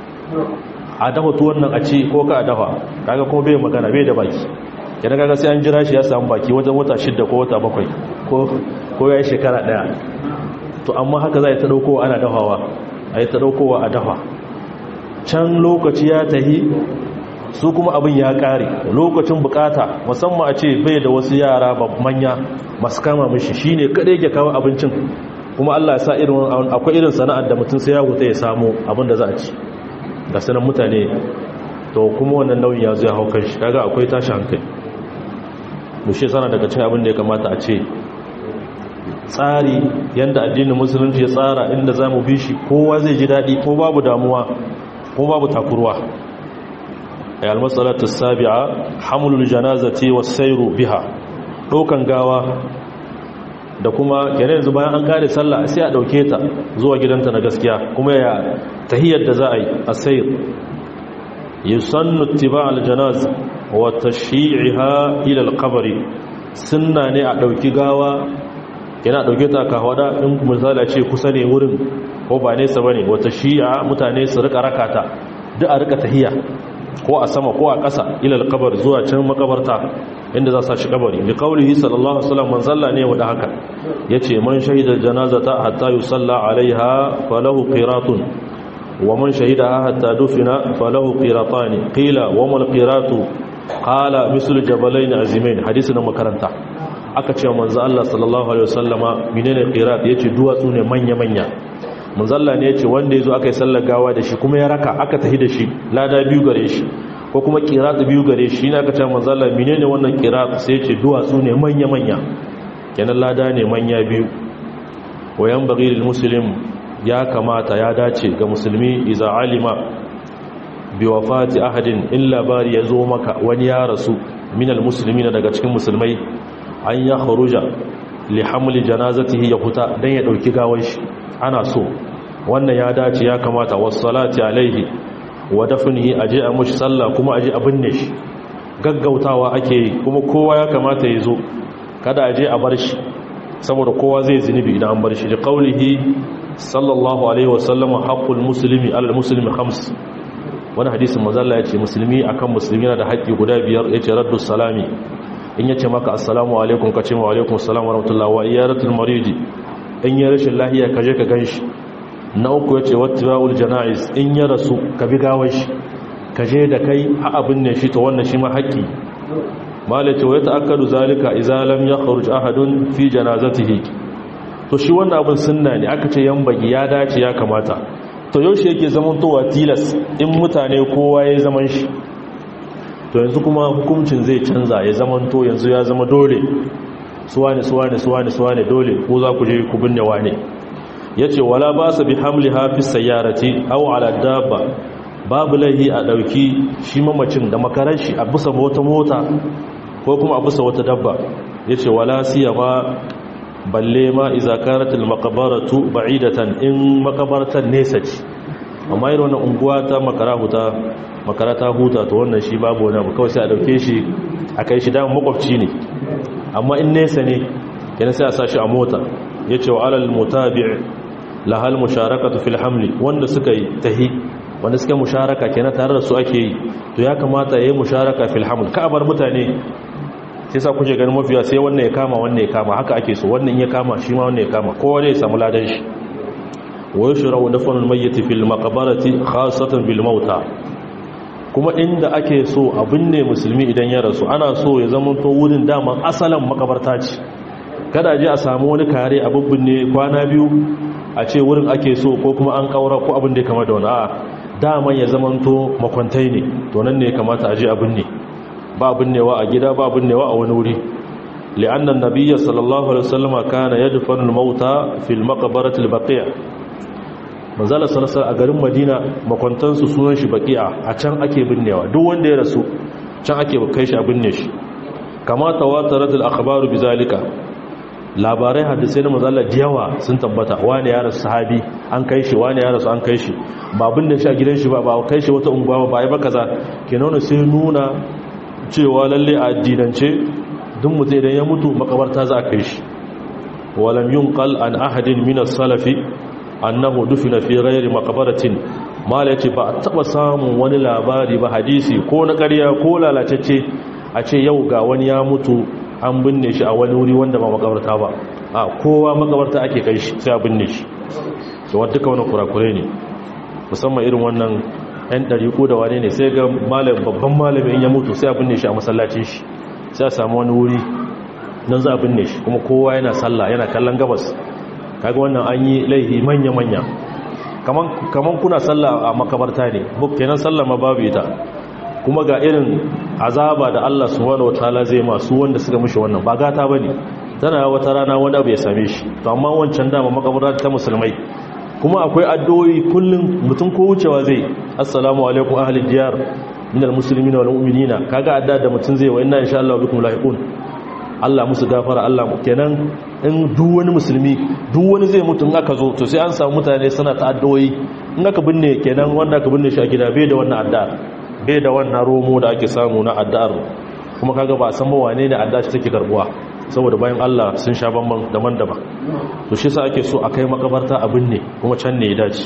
a dafa tuwon nan a ci ko ka a dafa kaga kuma bai magana bai da baki yana kaga sai an jira shi ya samu baki wajen wata shidda ko wata bakwai ko ya yi shekara ɗaya to amma haka za a yi ta ɗaukowa ana dafawa a yi ta ɗaukowa a dafa can lokaci ya tahi su kuma abin ya kare lokacin bukata musamman a ce bai da wasu yara manya masu kama mishi shine kada yake kawo abincin kuma Allah ya sa irin akwai irin sana'ar da mutum sai ya huta ya samu abin da za a ci da sanan mutane to kuma wannan nauyin ya zo ya hau kanshi kaga akwai tashi hankali mushe sana daga cikin abin da ya kamata a ce tsari yanda addinin musulunci ya tsara inda zamu bi shi kowa zai ji daɗi ko babu damuwa ko babu takurwa ay almasalatu sabi'a hamlul janazati was-sayru biha dokan gawa da kuma yana yanzu bayan an kare sallah sai a dauke ta zuwa gidanta na gaskiya kuma ya tahiyyar da za a yi as-sayr yusannu ittiba' al-janaz wa tashyi'iha ila al-qabr sunna ne a dauki gawa yana dauke ta ka hawada in misali a ce kusa ne wurin ko ba nesa bane wata shi'a mutane su rika rakata duk a rika tahiyya ko a sama ko a ƙasa ilal kabar zuwa can makabarta inda za sa shi kabari da kaulihi sallallahu alaihi wasallam man salla ne wada haka yace man shahida janazata hatta yusalla alaiha falahu qiratun wa man shahidaha hatta dufina falahu qiratani qila wa mal qiratu qala mislu jabalain azimain hadisi na makaranta aka ce manzo Allah sallallahu alaihi wasallama menene qirat yace duwatsu ne manya manya manzalla ne ya ce wanda ya zo aka yi sallar gawa da shi kuma ya raka aka tafi da shi lada biyu gare shi ko kuma kiratu biyu gare shi ne aka ce manzalla mine ne wannan kiratu sai ce duwatsu ne manya-manya kenan lada ne manya biyu wayan bagiril musulun ya kamata ya dace ga musulmi iza alima bi wafati ahadin in labari ya zo maka wani ya rasu minal musulmi na daga cikin musulmai an ya kharuja li hamli janazatihi ya huta dan ya dauki gawar shi ana so wannan ya dace ya kamata wassalati alaihi wa dafnihi aje a mushi sallah kuma aje a binne shi gaggautawa ake yi kuma kowa ya kamata ya zo kada aje a bar shi saboda kowa zai zinubi idan an bar shi da qaulihi sallallahu alaihi wasallam haqqul muslimi alal muslimi khams wani hadisin mazalla yace musulmi akan musulmi yana da haƙƙi guda biyar yace raddus salami in yace maka assalamu alaikum kace wa alaikum assalam wa rahmatullahi wa iyaratul maridi in ya rashin lahiya kaje ka ganshi na uku yace wattiba'ul janaiz in ya rasu ka bi gawar shi kaje da kai a abin ne shi to wannan shi ma haƙƙi malace wa yata'akkadu zalika idza lam yakhruj ahadun fi janazatihi to shi wannan abin sunna ne aka ce yan bagi ya dace ya kamata to yaushe yake zaman towa tilas in mutane kowa ya zaman shi to yanzu kuma hukuncin zai canza ya zaman to yanzu ya zama dole suwane suwane suwane suwane dole ko za ku je ku binne wane yace wala ba sa bi hamliha fi sayyarati aw ala dabba babu lahi a dauki shi mamacin da makarar shi a bisa wata mota ko kuma a bisa wata dabba yace wala siyama balle ma iza karatul maqbaratu ba'idatan in makabartan nesa ce amma irin wannan unguwa ta makara huta makara ta huta to wannan shi babu wani abu kawai sai a dauke shi a kai shi dan makwabci ne amma in nesa ne yana sai a sa shi a mota yace wa alal mutabi' lahal musharakatu fil hamli wanda suka yi tahi wanda suka musharaka kenan tare da su ake yi to ya kamata yayi musharaka fil haml ka bar mutane sai sa kuke ganin mafiya sai wannan ya kama wannan ya kama haka ake so wannan ya kama shi ma wannan ya kama kowa ne ya samu ladan shi wa yushra'u dafnul mayyit fil maqbarati khassatan bil mauta kuma inda ake so abin ne musulmi idan ya rasu ana so ya zama to wurin dama asalan makabarta ce kada je a samu wani kare a ne kwana biyu a ce wurin ake so ko kuma an kaura ko abin da ya kama da wani a dama ya zama to makwantai ne to nan ne ya kamata a je abin ne ba binnewa a gida ba binnewa a wani wuri li'anna an-nabiyya sallallahu alaihi wasallam kana yadfanu al-mauta fil maqbarati al-baqi'a manzala sallallahu a garin madina makwantan su sunan shi baqi'a a can ake binnewa duk wanda ya rasu can ake kai shi a binne shi kama tawatarat al-akhbaru bizalika labarai hadisai na manzala diyawa sun tabbata wani ya rasu sahabi an kai shi wani ya rasu an kai shi ba binne shi a gidan shi ba ba kai shi wata unguwa ba ba ba kaza kenan sai nuna cewa lalle a addinance duk mutum idan ya mutu makabarta za a kai shi walam yunqal an ahadin min as-salafi annahu dufina fi ghairi maqbaratin mala yace ba a taba samun wani labari ba hadisi ko na ƙarya ko lalacecce a ce yau ga wani ya mutu an binne shi a wani wuri wanda ba makabarta ba a kowa makabarta ake kai shi sai a binne shi to wadda duka wani kurakure ne musamman irin wannan yan ɗariƙo da wane ne sai ga babban malamin ya mutu sai a binne shi a masallacin shi sai a samu wani wuri nan za a binne shi kuma kowa yana sallah yana kallon gabas kaga wannan an yi laihi manya-manya kaman kuna sallah a makabarta ne buk kenan sallah ma babu ita kuma ga irin azaba da Allah subhanahu wataala zai masu wanda suka mishi wannan ba gata bane tana wata rana wani abu ya same shi to amma wancan dama makabarta ta musulmai kuma akwai addu'o'i kullum mutum ko wucewa zai assalamu alaikum ahli diyar minal muslimina wal mu'minina kaga adda da mutum zai wa inna insha Allah bikum lahiqun Allah musu gafara Allah kenan in duk wani musulmi duk wani zai mutu in aka zo to sai an samu mutane suna ta addu'o'i in aka binne kenan wanda aka binne shi a gida bai da wannan adda bai da wannan romo da ake samu na addu'ar kuma kaga ba san ba wane ne adda shi take karbuwa saboda bayan Allah sun sha bamban daban-daban to shi sa ake so a kai makabarta abin ne kuma can ne ya dace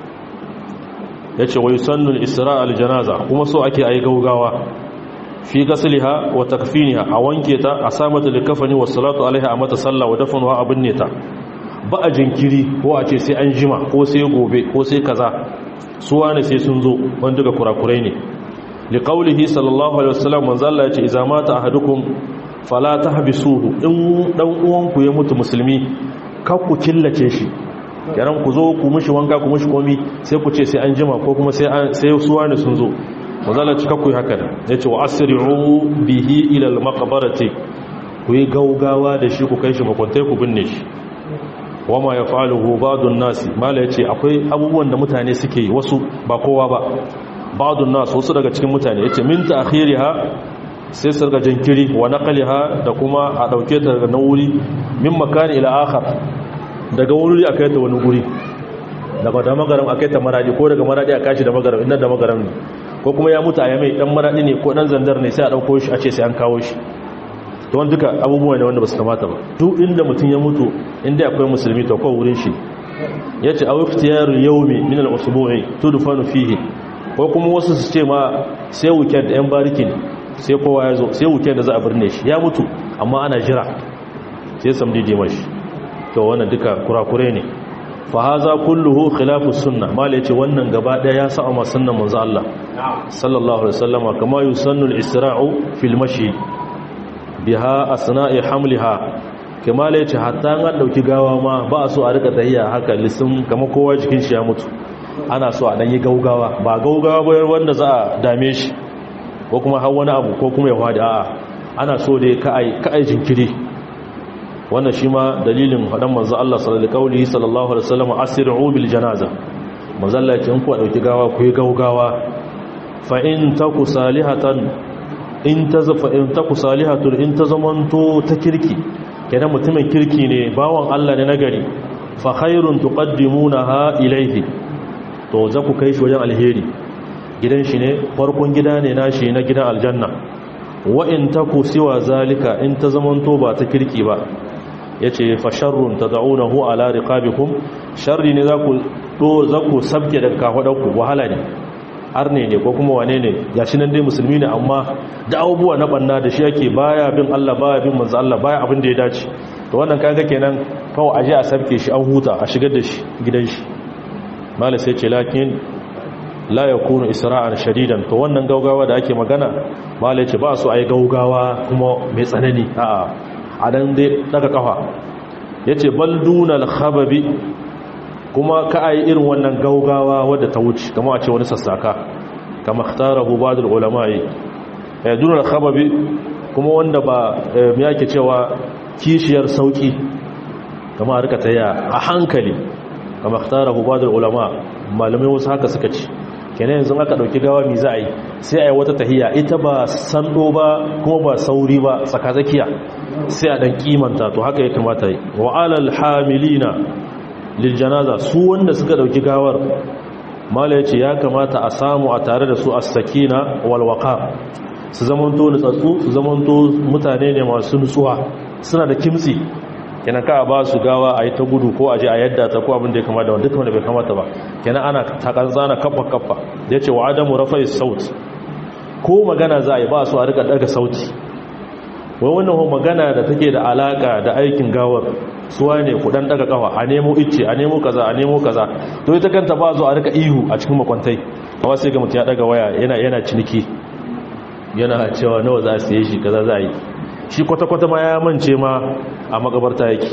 yace wa yusannu al-isra' al-janaza kuma so ake ayi gaugawa fi gasliha wa takfiniha a wanke ta a sa mata likafani wa salatu alaiha a mata sallah wa dafanuha abin ne ta ba a jinkiri ko a ce sai an jima ko sai gobe ko sai kaza su wane sai sun zo wanda daga kurakurai ne liqaulihi sallallahu alaihi wasallam manzo Allah ya ce idza mata ahadukum fala tahbisuhu in dan uwanku ya mutu musulmi kar ku killace shi yaran ku zo ku mushi wanka ku mushi komi sai ku ce sai an jima ko kuma sai sai su wani sun zo mazala cika ku haka da yace wa asri'u bihi ila al-maqbarati ku yi gaugawa da shi ku kai shi makwantai ku binne shi wama yafaluhu ba'dun nas mala yace akwai abubuwan da mutane suke yi wasu ba kowa ba ba'dun nas wasu daga cikin mutane yace min ta'khiriha sai sarga jinkiri wa naqliha da kuma a dauke ta daga wuri min makani ila akhar daga wuri a kai ta wani guri daga da magaram a kai ta maradi ko daga maradi a kashi da magaram inda da magaram ne ko kuma ya mutu a yamai dan maradi ne ko dan zandar ne sai a dauko shi a ce sai an kawo shi to wanda duka abubuwa ne wanda ba su kamata ba duk inda mutum ya mutu inda akwai musulmi to ko wurin shi yace aw iftiyarul yawmi min al-usbu'i tudfanu fihi ko kuma wasu su ce ma sai weekend yan barikin sai kowa ya zo sai weekend da za a birne shi ya mutu amma ana jira sai samdi dimashi to wannan duka kurakure ne fa haza kulluhu khilafu sunna mal yace wannan gaba daya ya sa amma sunnan manzo Allah sallallahu alaihi wasallam kama yusannu al-isra'u fil mashi biha asna'i hamliha kama yace hatta an dauki gawa ma ba so a rika tahiya haka lisin kama kowa jikin shi ya mutu ana so a dan yi gaugawa ba gaugawa ba wanda za a dame shi ko kuma har wani abu ko kuma ya fadi a'a ana so dai ka ai ka ai jinkiri wannan shi ma dalilin faɗan manzo Allah sallallahu alaihi wasallam asri'u bil janaza manzo Allah ya ku dauki gawa ku yi gaugawa fa in taku salihatan in tazfa in taku salihatun in tazamanto ta kirki kenan mutumin kirki ne bawan Allah ne nagari fa khairun tuqaddimunaha ilayhi to za ku kai shi wajen alheri gidan shi ne farkon gida ne nashi na gidan aljanna wa in taku siwa zalika in tazamanto ba ta kirki ba ya ce fasharrun ta za'unahu ala riqabikum sharri ne za ku sabke daga kafaɗarku wahala ne har ne ne ko kuma wane ne ya shi nan dai musulmi ne amma da abubuwa na banna da shi yake baya bin Allah baya bin manzo Allah baya abin da ya dace to wannan kaga kenan kawai aje a sabke shi an huta a shigar da shi gidan shi malai sai ce lakin la yakunu isra'an shadidan to wannan gaugawa da ake magana malai ce ba su ai gaugawa kuma mai tsanani a'a a dan dai daga kafa ya ce baldunal khababi kuma ka a yi irin wannan gaugawa wadda ta wuce kama a ce wani sassaka kama tara hubadul ulama'i ya dunal khababi kuma wanda ba ya ke cewa kishiyar sauki kama a rika taya a hankali kama tara hubadul ulama malamai wasu haka suka ci kenan yanzu aka dauki gawa mi za a yi sai a yi wata tahiya ita ba sando ba kuma ba sauri ba tsakatsakiya sai a dan kimanta to haka ya kamata yi wa alal hamilina lil janaza su wanda suka dauki gawar mala yace ya kamata a samu a tare da su as-sakina wal waqar su zamanto nutsatsu su zamanto mutane ne masu nutsuwa suna da kimtsi kenan ka ba su gawa a yi ta gudu ko a je a yadda ta ko abin da ya kamata wanda duka wanda bai kamata ba kenan ana takanzana kafa kafa da ya ce wa adamu rafa saut ko magana za a yi ba su a rika daga sauti wai wannan magana da take da alaka da aikin gawar suwa ne ku dan daga kafa a nemo icce a nemo kaza a nemo kaza to ita kanta ba zo a rika ihu a cikin makwantai amma sai ga mutum ya daga waya yana yana ciniki yana cewa nawa za a siye shi kaza za a yi shi kwata-kwata ma ya mance ma a makabarta yake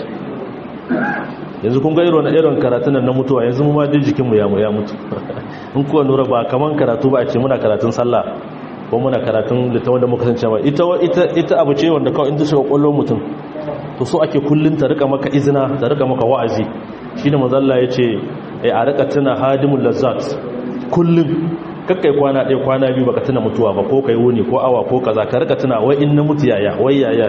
yanzu kun ga irin irin karatun na mutuwa yanzu mu ma duk jikinmu ya ya mutu in kuwa nura ba kaman karatu ba a ce muna karatun sallah ko muna karatun littafin da muka sance ba ita ita ita abu ce wanda kawai in ta shiga kwallon mutum to so ake kullun ta rika maka izina ta rika maka wa'azi shine manzo Allah yace a rika tuna hadimul lazzat kullun kakkai kwana ɗaya kwana biyu baka tuna mutuwa ba ko kai wuni ko awa ko kaza ka rika tuna wai in na mutu yaya wai yaya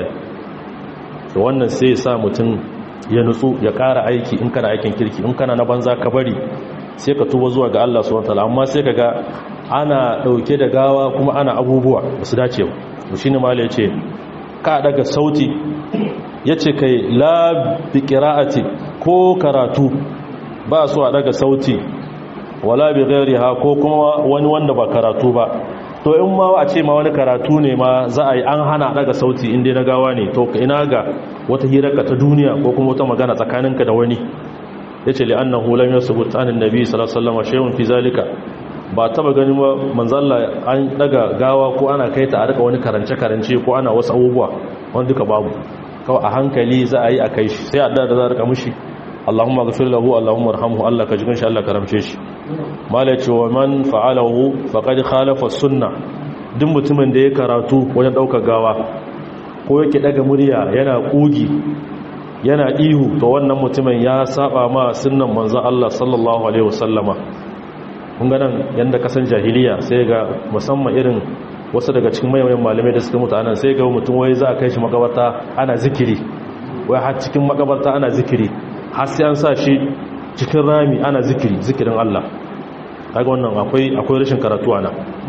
to wannan sai ya sa mutum ya nutsu ya ƙara aiki in kana aikin kirki in kana na banza ka bari sai ka tuba zuwa ga Allah subhanahu wataala amma sai kaga ana dauke da gawa kuma ana abubuwa ba su dace ba to shine mala yace ka daga sauti yace kai la bi qira'ati ko karatu ba su a daga sauti wala bi ghairiha ko kuma wani wanda ba karatu ba to in ma a ce ma wani karatu ne ma za a yi an hana daga sauti inda na gawa ne to ina ga wata hirarka ta duniya ko kuma wata magana tsakaninka da wani yace li annahu lam yasbut an annabi sallallahu alaihi wasallam shay'un fi zalika ba taba ganin ba manzalla an daga gawa ko ana kai ta a rika wani karance karance ko ana wasu abubuwa wanda duka babu kawai a hankali za a yi a kai shi sai a da za a rika mushi Allahumma ghafir lahu Allahumma arhamhu Allah ka jikin shi Allah ka ramce shi mala ce wa man fa'alahu faqad khalafa sunna duk mutumin da ya karatu wajen daukar gawa ko yake daga murya yana kugi yana ihu to wannan mutumin ya saba ma sunnan manzon Allah sallallahu alaihi wasallama kun ga nan yanda kasan jahiliya sai ga musamman irin wasu daga cikin mayayan malamai da suka mutu anan sai ga mutum wai za a kai shi makabarta ana zikiri wai har cikin makabarta ana zikiri har sai an sa shi cikin rami ana zikiri zikirin Allah kaga wannan akwai akwai rashin karatu ana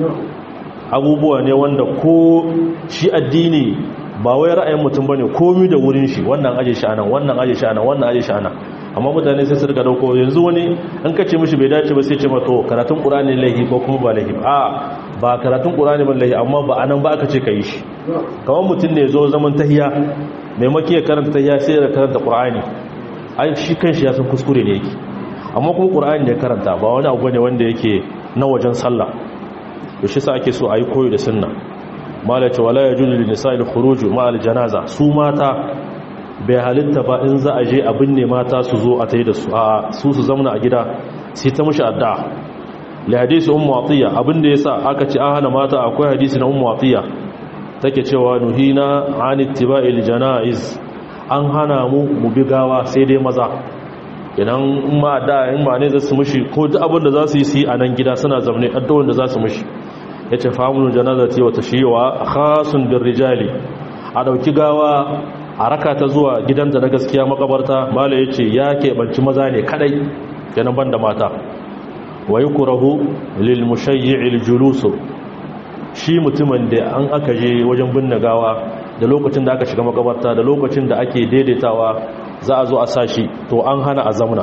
abubuwa ne wanda ko shi addini ba wai ra'ayin mutum bane komai da wurin shi wannan aje shi anan wannan aje shi anan wannan aje shi anan amma mutane sai su rika dauko yanzu wani an kace mishi bai dace ba sai ce mato karatun qur'ani lahi ko kuma ba lahi a ba karatun qur'ani ba lahi amma ba anan ba aka ce kai shi kamar mutum ne zo zaman tahiya maimaki ya karanta tahiya sai ya karanta qur'ani ai shi kanshi ya san kuskure ne yake amma kuma qur'ani ne karanta ba wani abu ne wanda yake na wajen sallah to shi sa ake so ayi koyo da sunna malace wala yajuzu lin nisa'il khuruj ma al janaza su mata bai halitta ba in za a je a binne mata su zo a tayi da su a su su zamna a gida sai ta mushi addu'a li hadisi ummu atiya abinda yasa aka ce an hana mata akwai hadisi na ummu atiya take cewa nuhina an ittiba'il janaiz an hana mu mu bi gawa sai dai maza idan ma da in ma ne za su mushi ko duk abin da za su yi su yi a nan gida suna zaune addu'o'in da za su mushi ya ce famunin janazati wata shiwa khasun bin rijali a ɗauki gawa a raka ta zuwa gidanta na gaskiya makabarta mala ya ce ya keɓanci maza ne kadai yanan ban da mata wa yi kurahu lil mushayyi'il julusu shi mutumin da an aka je wajen binne gawa da lokacin da aka shiga makabarta da lokacin da ake daidaitawa za a zo a sashi to an hana a zamna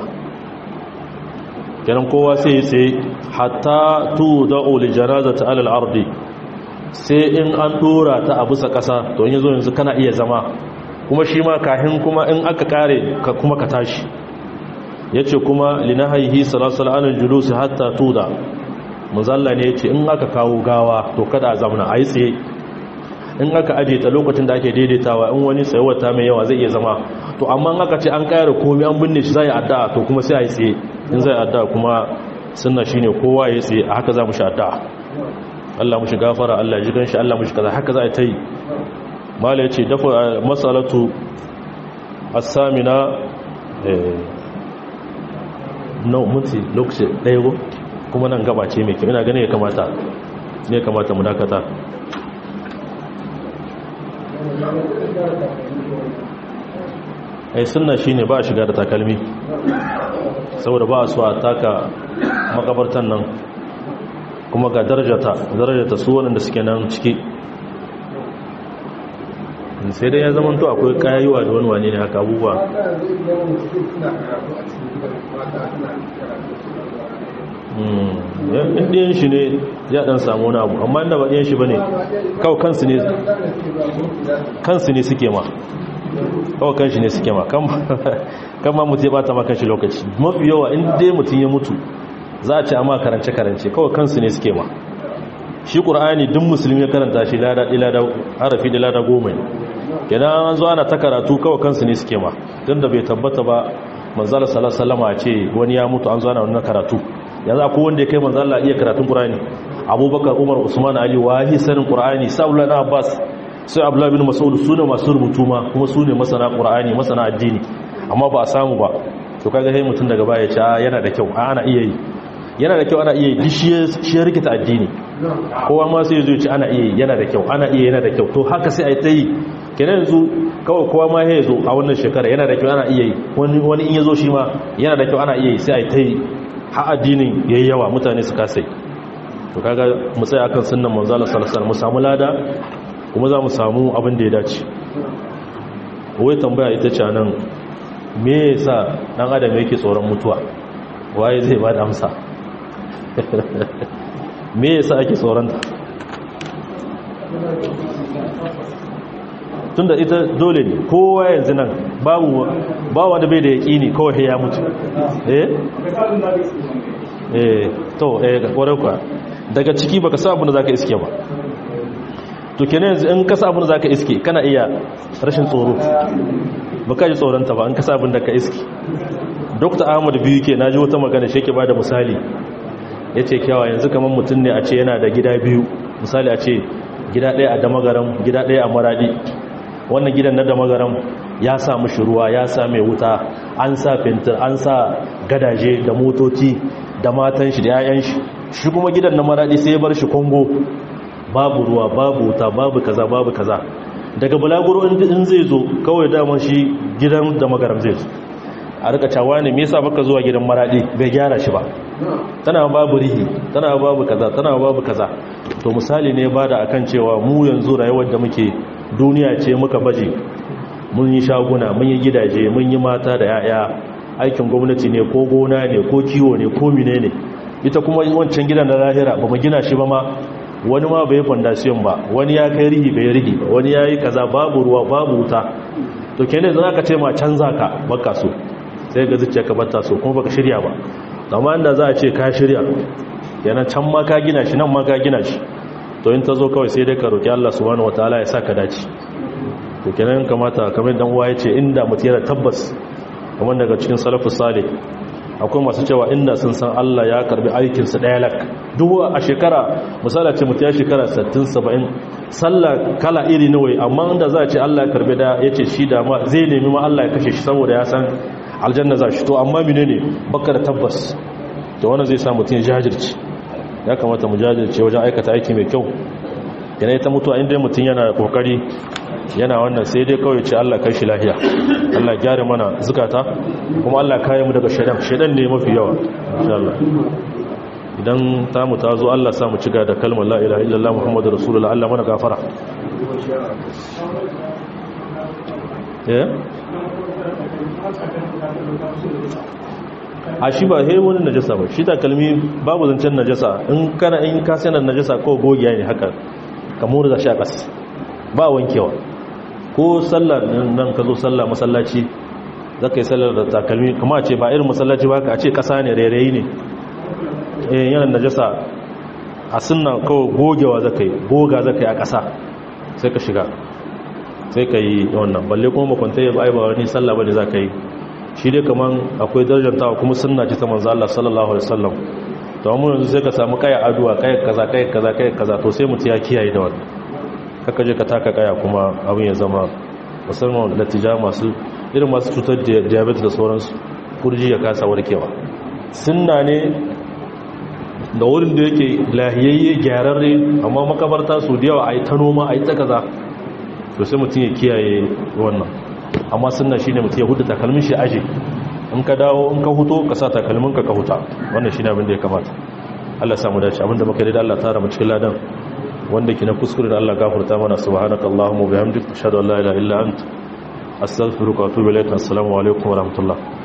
kenan kowa sai tsaye hatta tu da'u li janazati alal ardi sai in an dora ta a bisa kasa to in yazo yanzu kana iya zama kuma shi ma kahin kuma in aka kare ka kuma ka tashi yace kuma linahihi sallallahu alaihi julus hatta tuda muzalla ne yace in aka kawo gawa to kada a zamna ayi tsaye in aka aje ta lokacin da ake daidaitawa in wani tsayuwar ta mai yawa zai iya zama to amma in aka ce an kare komai an binne shi zai addu'a to kuma sai ayi tsaye in zai addu'a kuma sunna shine kowa ya tsaye a haka za mu shi addu'a Allah mu shi gafara Allah ji ganshi Allah mu shi kaza haka za a ta yi mala yace dafa masalatu as-samina eh no muti lokaci ɗaya go kuma nan gaba ce mai kyau ina ganin ya kamata ne kamata mu dakata ai sunna shine ba a shiga da takalmi saboda ba a so a taka makabartan nan kuma ga darajata darajata su waɗanda suke nan ciki sai dai ya zama to akwai kayayuwa da wani wane ne haka abubuwa ɗiyan shi ne ya ɗan samu wani abu amma inda ba ɗiyan shi ba ne kawai kansu ne suke ma kawai kanshi ne suke ma kan ma mutu ya bata ma kanshi lokaci mafi yawa in dai mutum ya mutu za a ce amma karance-karance kawai kansu ne suke ma shi ƙur'ani duk musulmi ya karanta shi harafi da lada goma ne kenan an zo ana ta karatu kawai kansu ne suke ma don da bai tabbata ba manzala salasalama a ce wani ya mutu an zo ana wani karatu yanzu akwai wanda ya kai manzala iya karatun ƙur'ani abubakar umar usman ali wahi sanin ƙur'ani sa'ullah na abbas sai abdullahi bin mas'ud su ne masu rubutu ma kuma su ne masana qur'ani masana addini amma ba a samu ba to kaga sai mutum daga baya ya ce yana da kyau ana iya yi yana da kyau ana iya yi shi ya rikita addini kowa ma sai ya ce ana iya yi yana da kyau ana iya yana da kyau to haka sai a yi ta yi kenan yanzu kawai kowa ma ya zo a wannan shekara yana da kyau ana iya yi wani in ya zo shi ma yana da kyau ana iya yi sai a yi ta yi ha addinin yayi yawa mutane su kasai to kaga mu tsaya akan sunnan manzo Allah sallallahu alaihi wasallam mu samu lada kuma za mu samu abin da ya dace wai tambaya ita ce nan me yasa dan adam yake tsoron mutuwa waye zai ba da amsa me yasa ake tsoron ta tunda ita dole ne kowa yanzu nan babu ba wanda bai da yaƙini kawai ya mutu eh eh to eh kwarai kwa daga ciki baka sa abin da zaka iske ba to kenan yanzu in ka sa abin da zaka iske kana iya rashin tsoro baka ji tsoron ta ba in ka sa abin da ka iske Dr. Ahmad biyu ke naji wata magana shi yake bada misali yace kyawa yanzu kaman mutum ne a ce yana da gida biyu misali a ce gida ɗaya a damagaram gida ɗaya a maradi wannan gidan na damagaram ya sa mushi ruwa ya sa mai wuta an sa fentir an sa gadaje da motoci da matan shi da 'ya'yan shi shi kuma gidan na maradi sai ya bar shi kongo babu ruwa babu wuta babu kaza babu kaza daga bulaguro in zai zo kawai daman shi gidan da magaram zai zo a rika cawa ne me yasa baka zuwa gidan maradi bai gyara shi ba tana babu rihi tana babu kaza tana babu kaza to misali ne bada akan cewa mu yanzu rayuwar da muke duniya ce muka baje mun yi shaguna mun yi gidaje mun yi mata da yaya aikin gwamnati ne ko gona ne ko kiwo ne ko mine ne ita kuma wancan gidan na lahira ba mu gina shi ba ma wani ma bai fondasiyon ba wani ya kai rihi bai rihi ba wani ya yi kaza babu ruwa babu wuta to kenan za ka ce ma canza ka baka so sai ga zuciya ka bata so kuma baka shirya ba amma inda za a ce ka shirya yana can ma ka gina shi nan ma ka gina shi to in ta zo kawai sai dai ka roki Allah subhanahu wataala ya saka dace to kenan kamata kamar dan uwa yace inda mutum yana tabbas kamar daga cikin salafus salih akwai masu cewa inda sun san Allah ya karbi aikin su daya lak duk a shekara misali ce mutum ya shekara 60 70 sallah kala iri nawa amma inda za a ce Allah ya karbi da yace shi da ma zai nemi ma Allah ya kashe shi saboda ya san aljanna za shi to amma menene baka da tabbas to wannan zai sa mutum ya jajirce ya kamata mu jajirce wajen aikata aiki mai kyau yana ta mutuwa inda mutum yana kokari yana wannan sai dai kawai ce Allah kai shi lahiya Allah gyara mana zukata kuma Allah kayan mu daga shaidan shaidan ne mafi yawa insha Allah idan ta mu ta zo Allah sa mu ciga da kalmar la ilaha illallah muhammadu rasulullah Allah mana gafara eh a shi ba he wani najasa ba shi takalmi babu zancen najasa in kana in ka sanar najasa ko gogiya ne haka kamar da shi a ƙasa ba wankewa ko sallar nan ka zo sallah masallaci za ka yi sallar da takalmi kuma ce ba irin masallaci ba ka ce ƙasa ne rairayi ne eh yana najasa a sunna kawai gogewa za ka yi goga za ka yi a ƙasa sai ka shiga sai ka yi wannan balle kuma makwantai ba ba wani sallah ba ne za ka yi shi dai kaman akwai darajantawa kuma sunna ce ta manzo Allah sallallahu alaihi wasallam to amma yanzu sai ka samu kaya aduwa kaya kaza kaya kaza kaya kaza to sai mutum ya kiyaye da wannan kaka je ka taka kaya kuma abin ya zama musamman latija masu irin masu cutar da diabetes da sauransu kurji ya kasa warkewa sunna ne da wurin da yake lahiyayye gyararre amma makabarta su da yawa a yi ta noma a yi ta kaza to sai mutum ya kiyaye wannan amma sunna shine mutum ya hudu takalmin shi aje in ka dawo in ka huto ka sa takalmin ka ka huta wannan shine abin da ya kamata Allah samu dace abin da muka yi da Allah tara mu cikin ladan wanda ke na kuskure da Allah gafarta mana subhanaka allahumma bihamdika ashhadu an la ilaha illa anta astaghfiruka wa atubu ilaik assalamu alaikum wa rahmatullah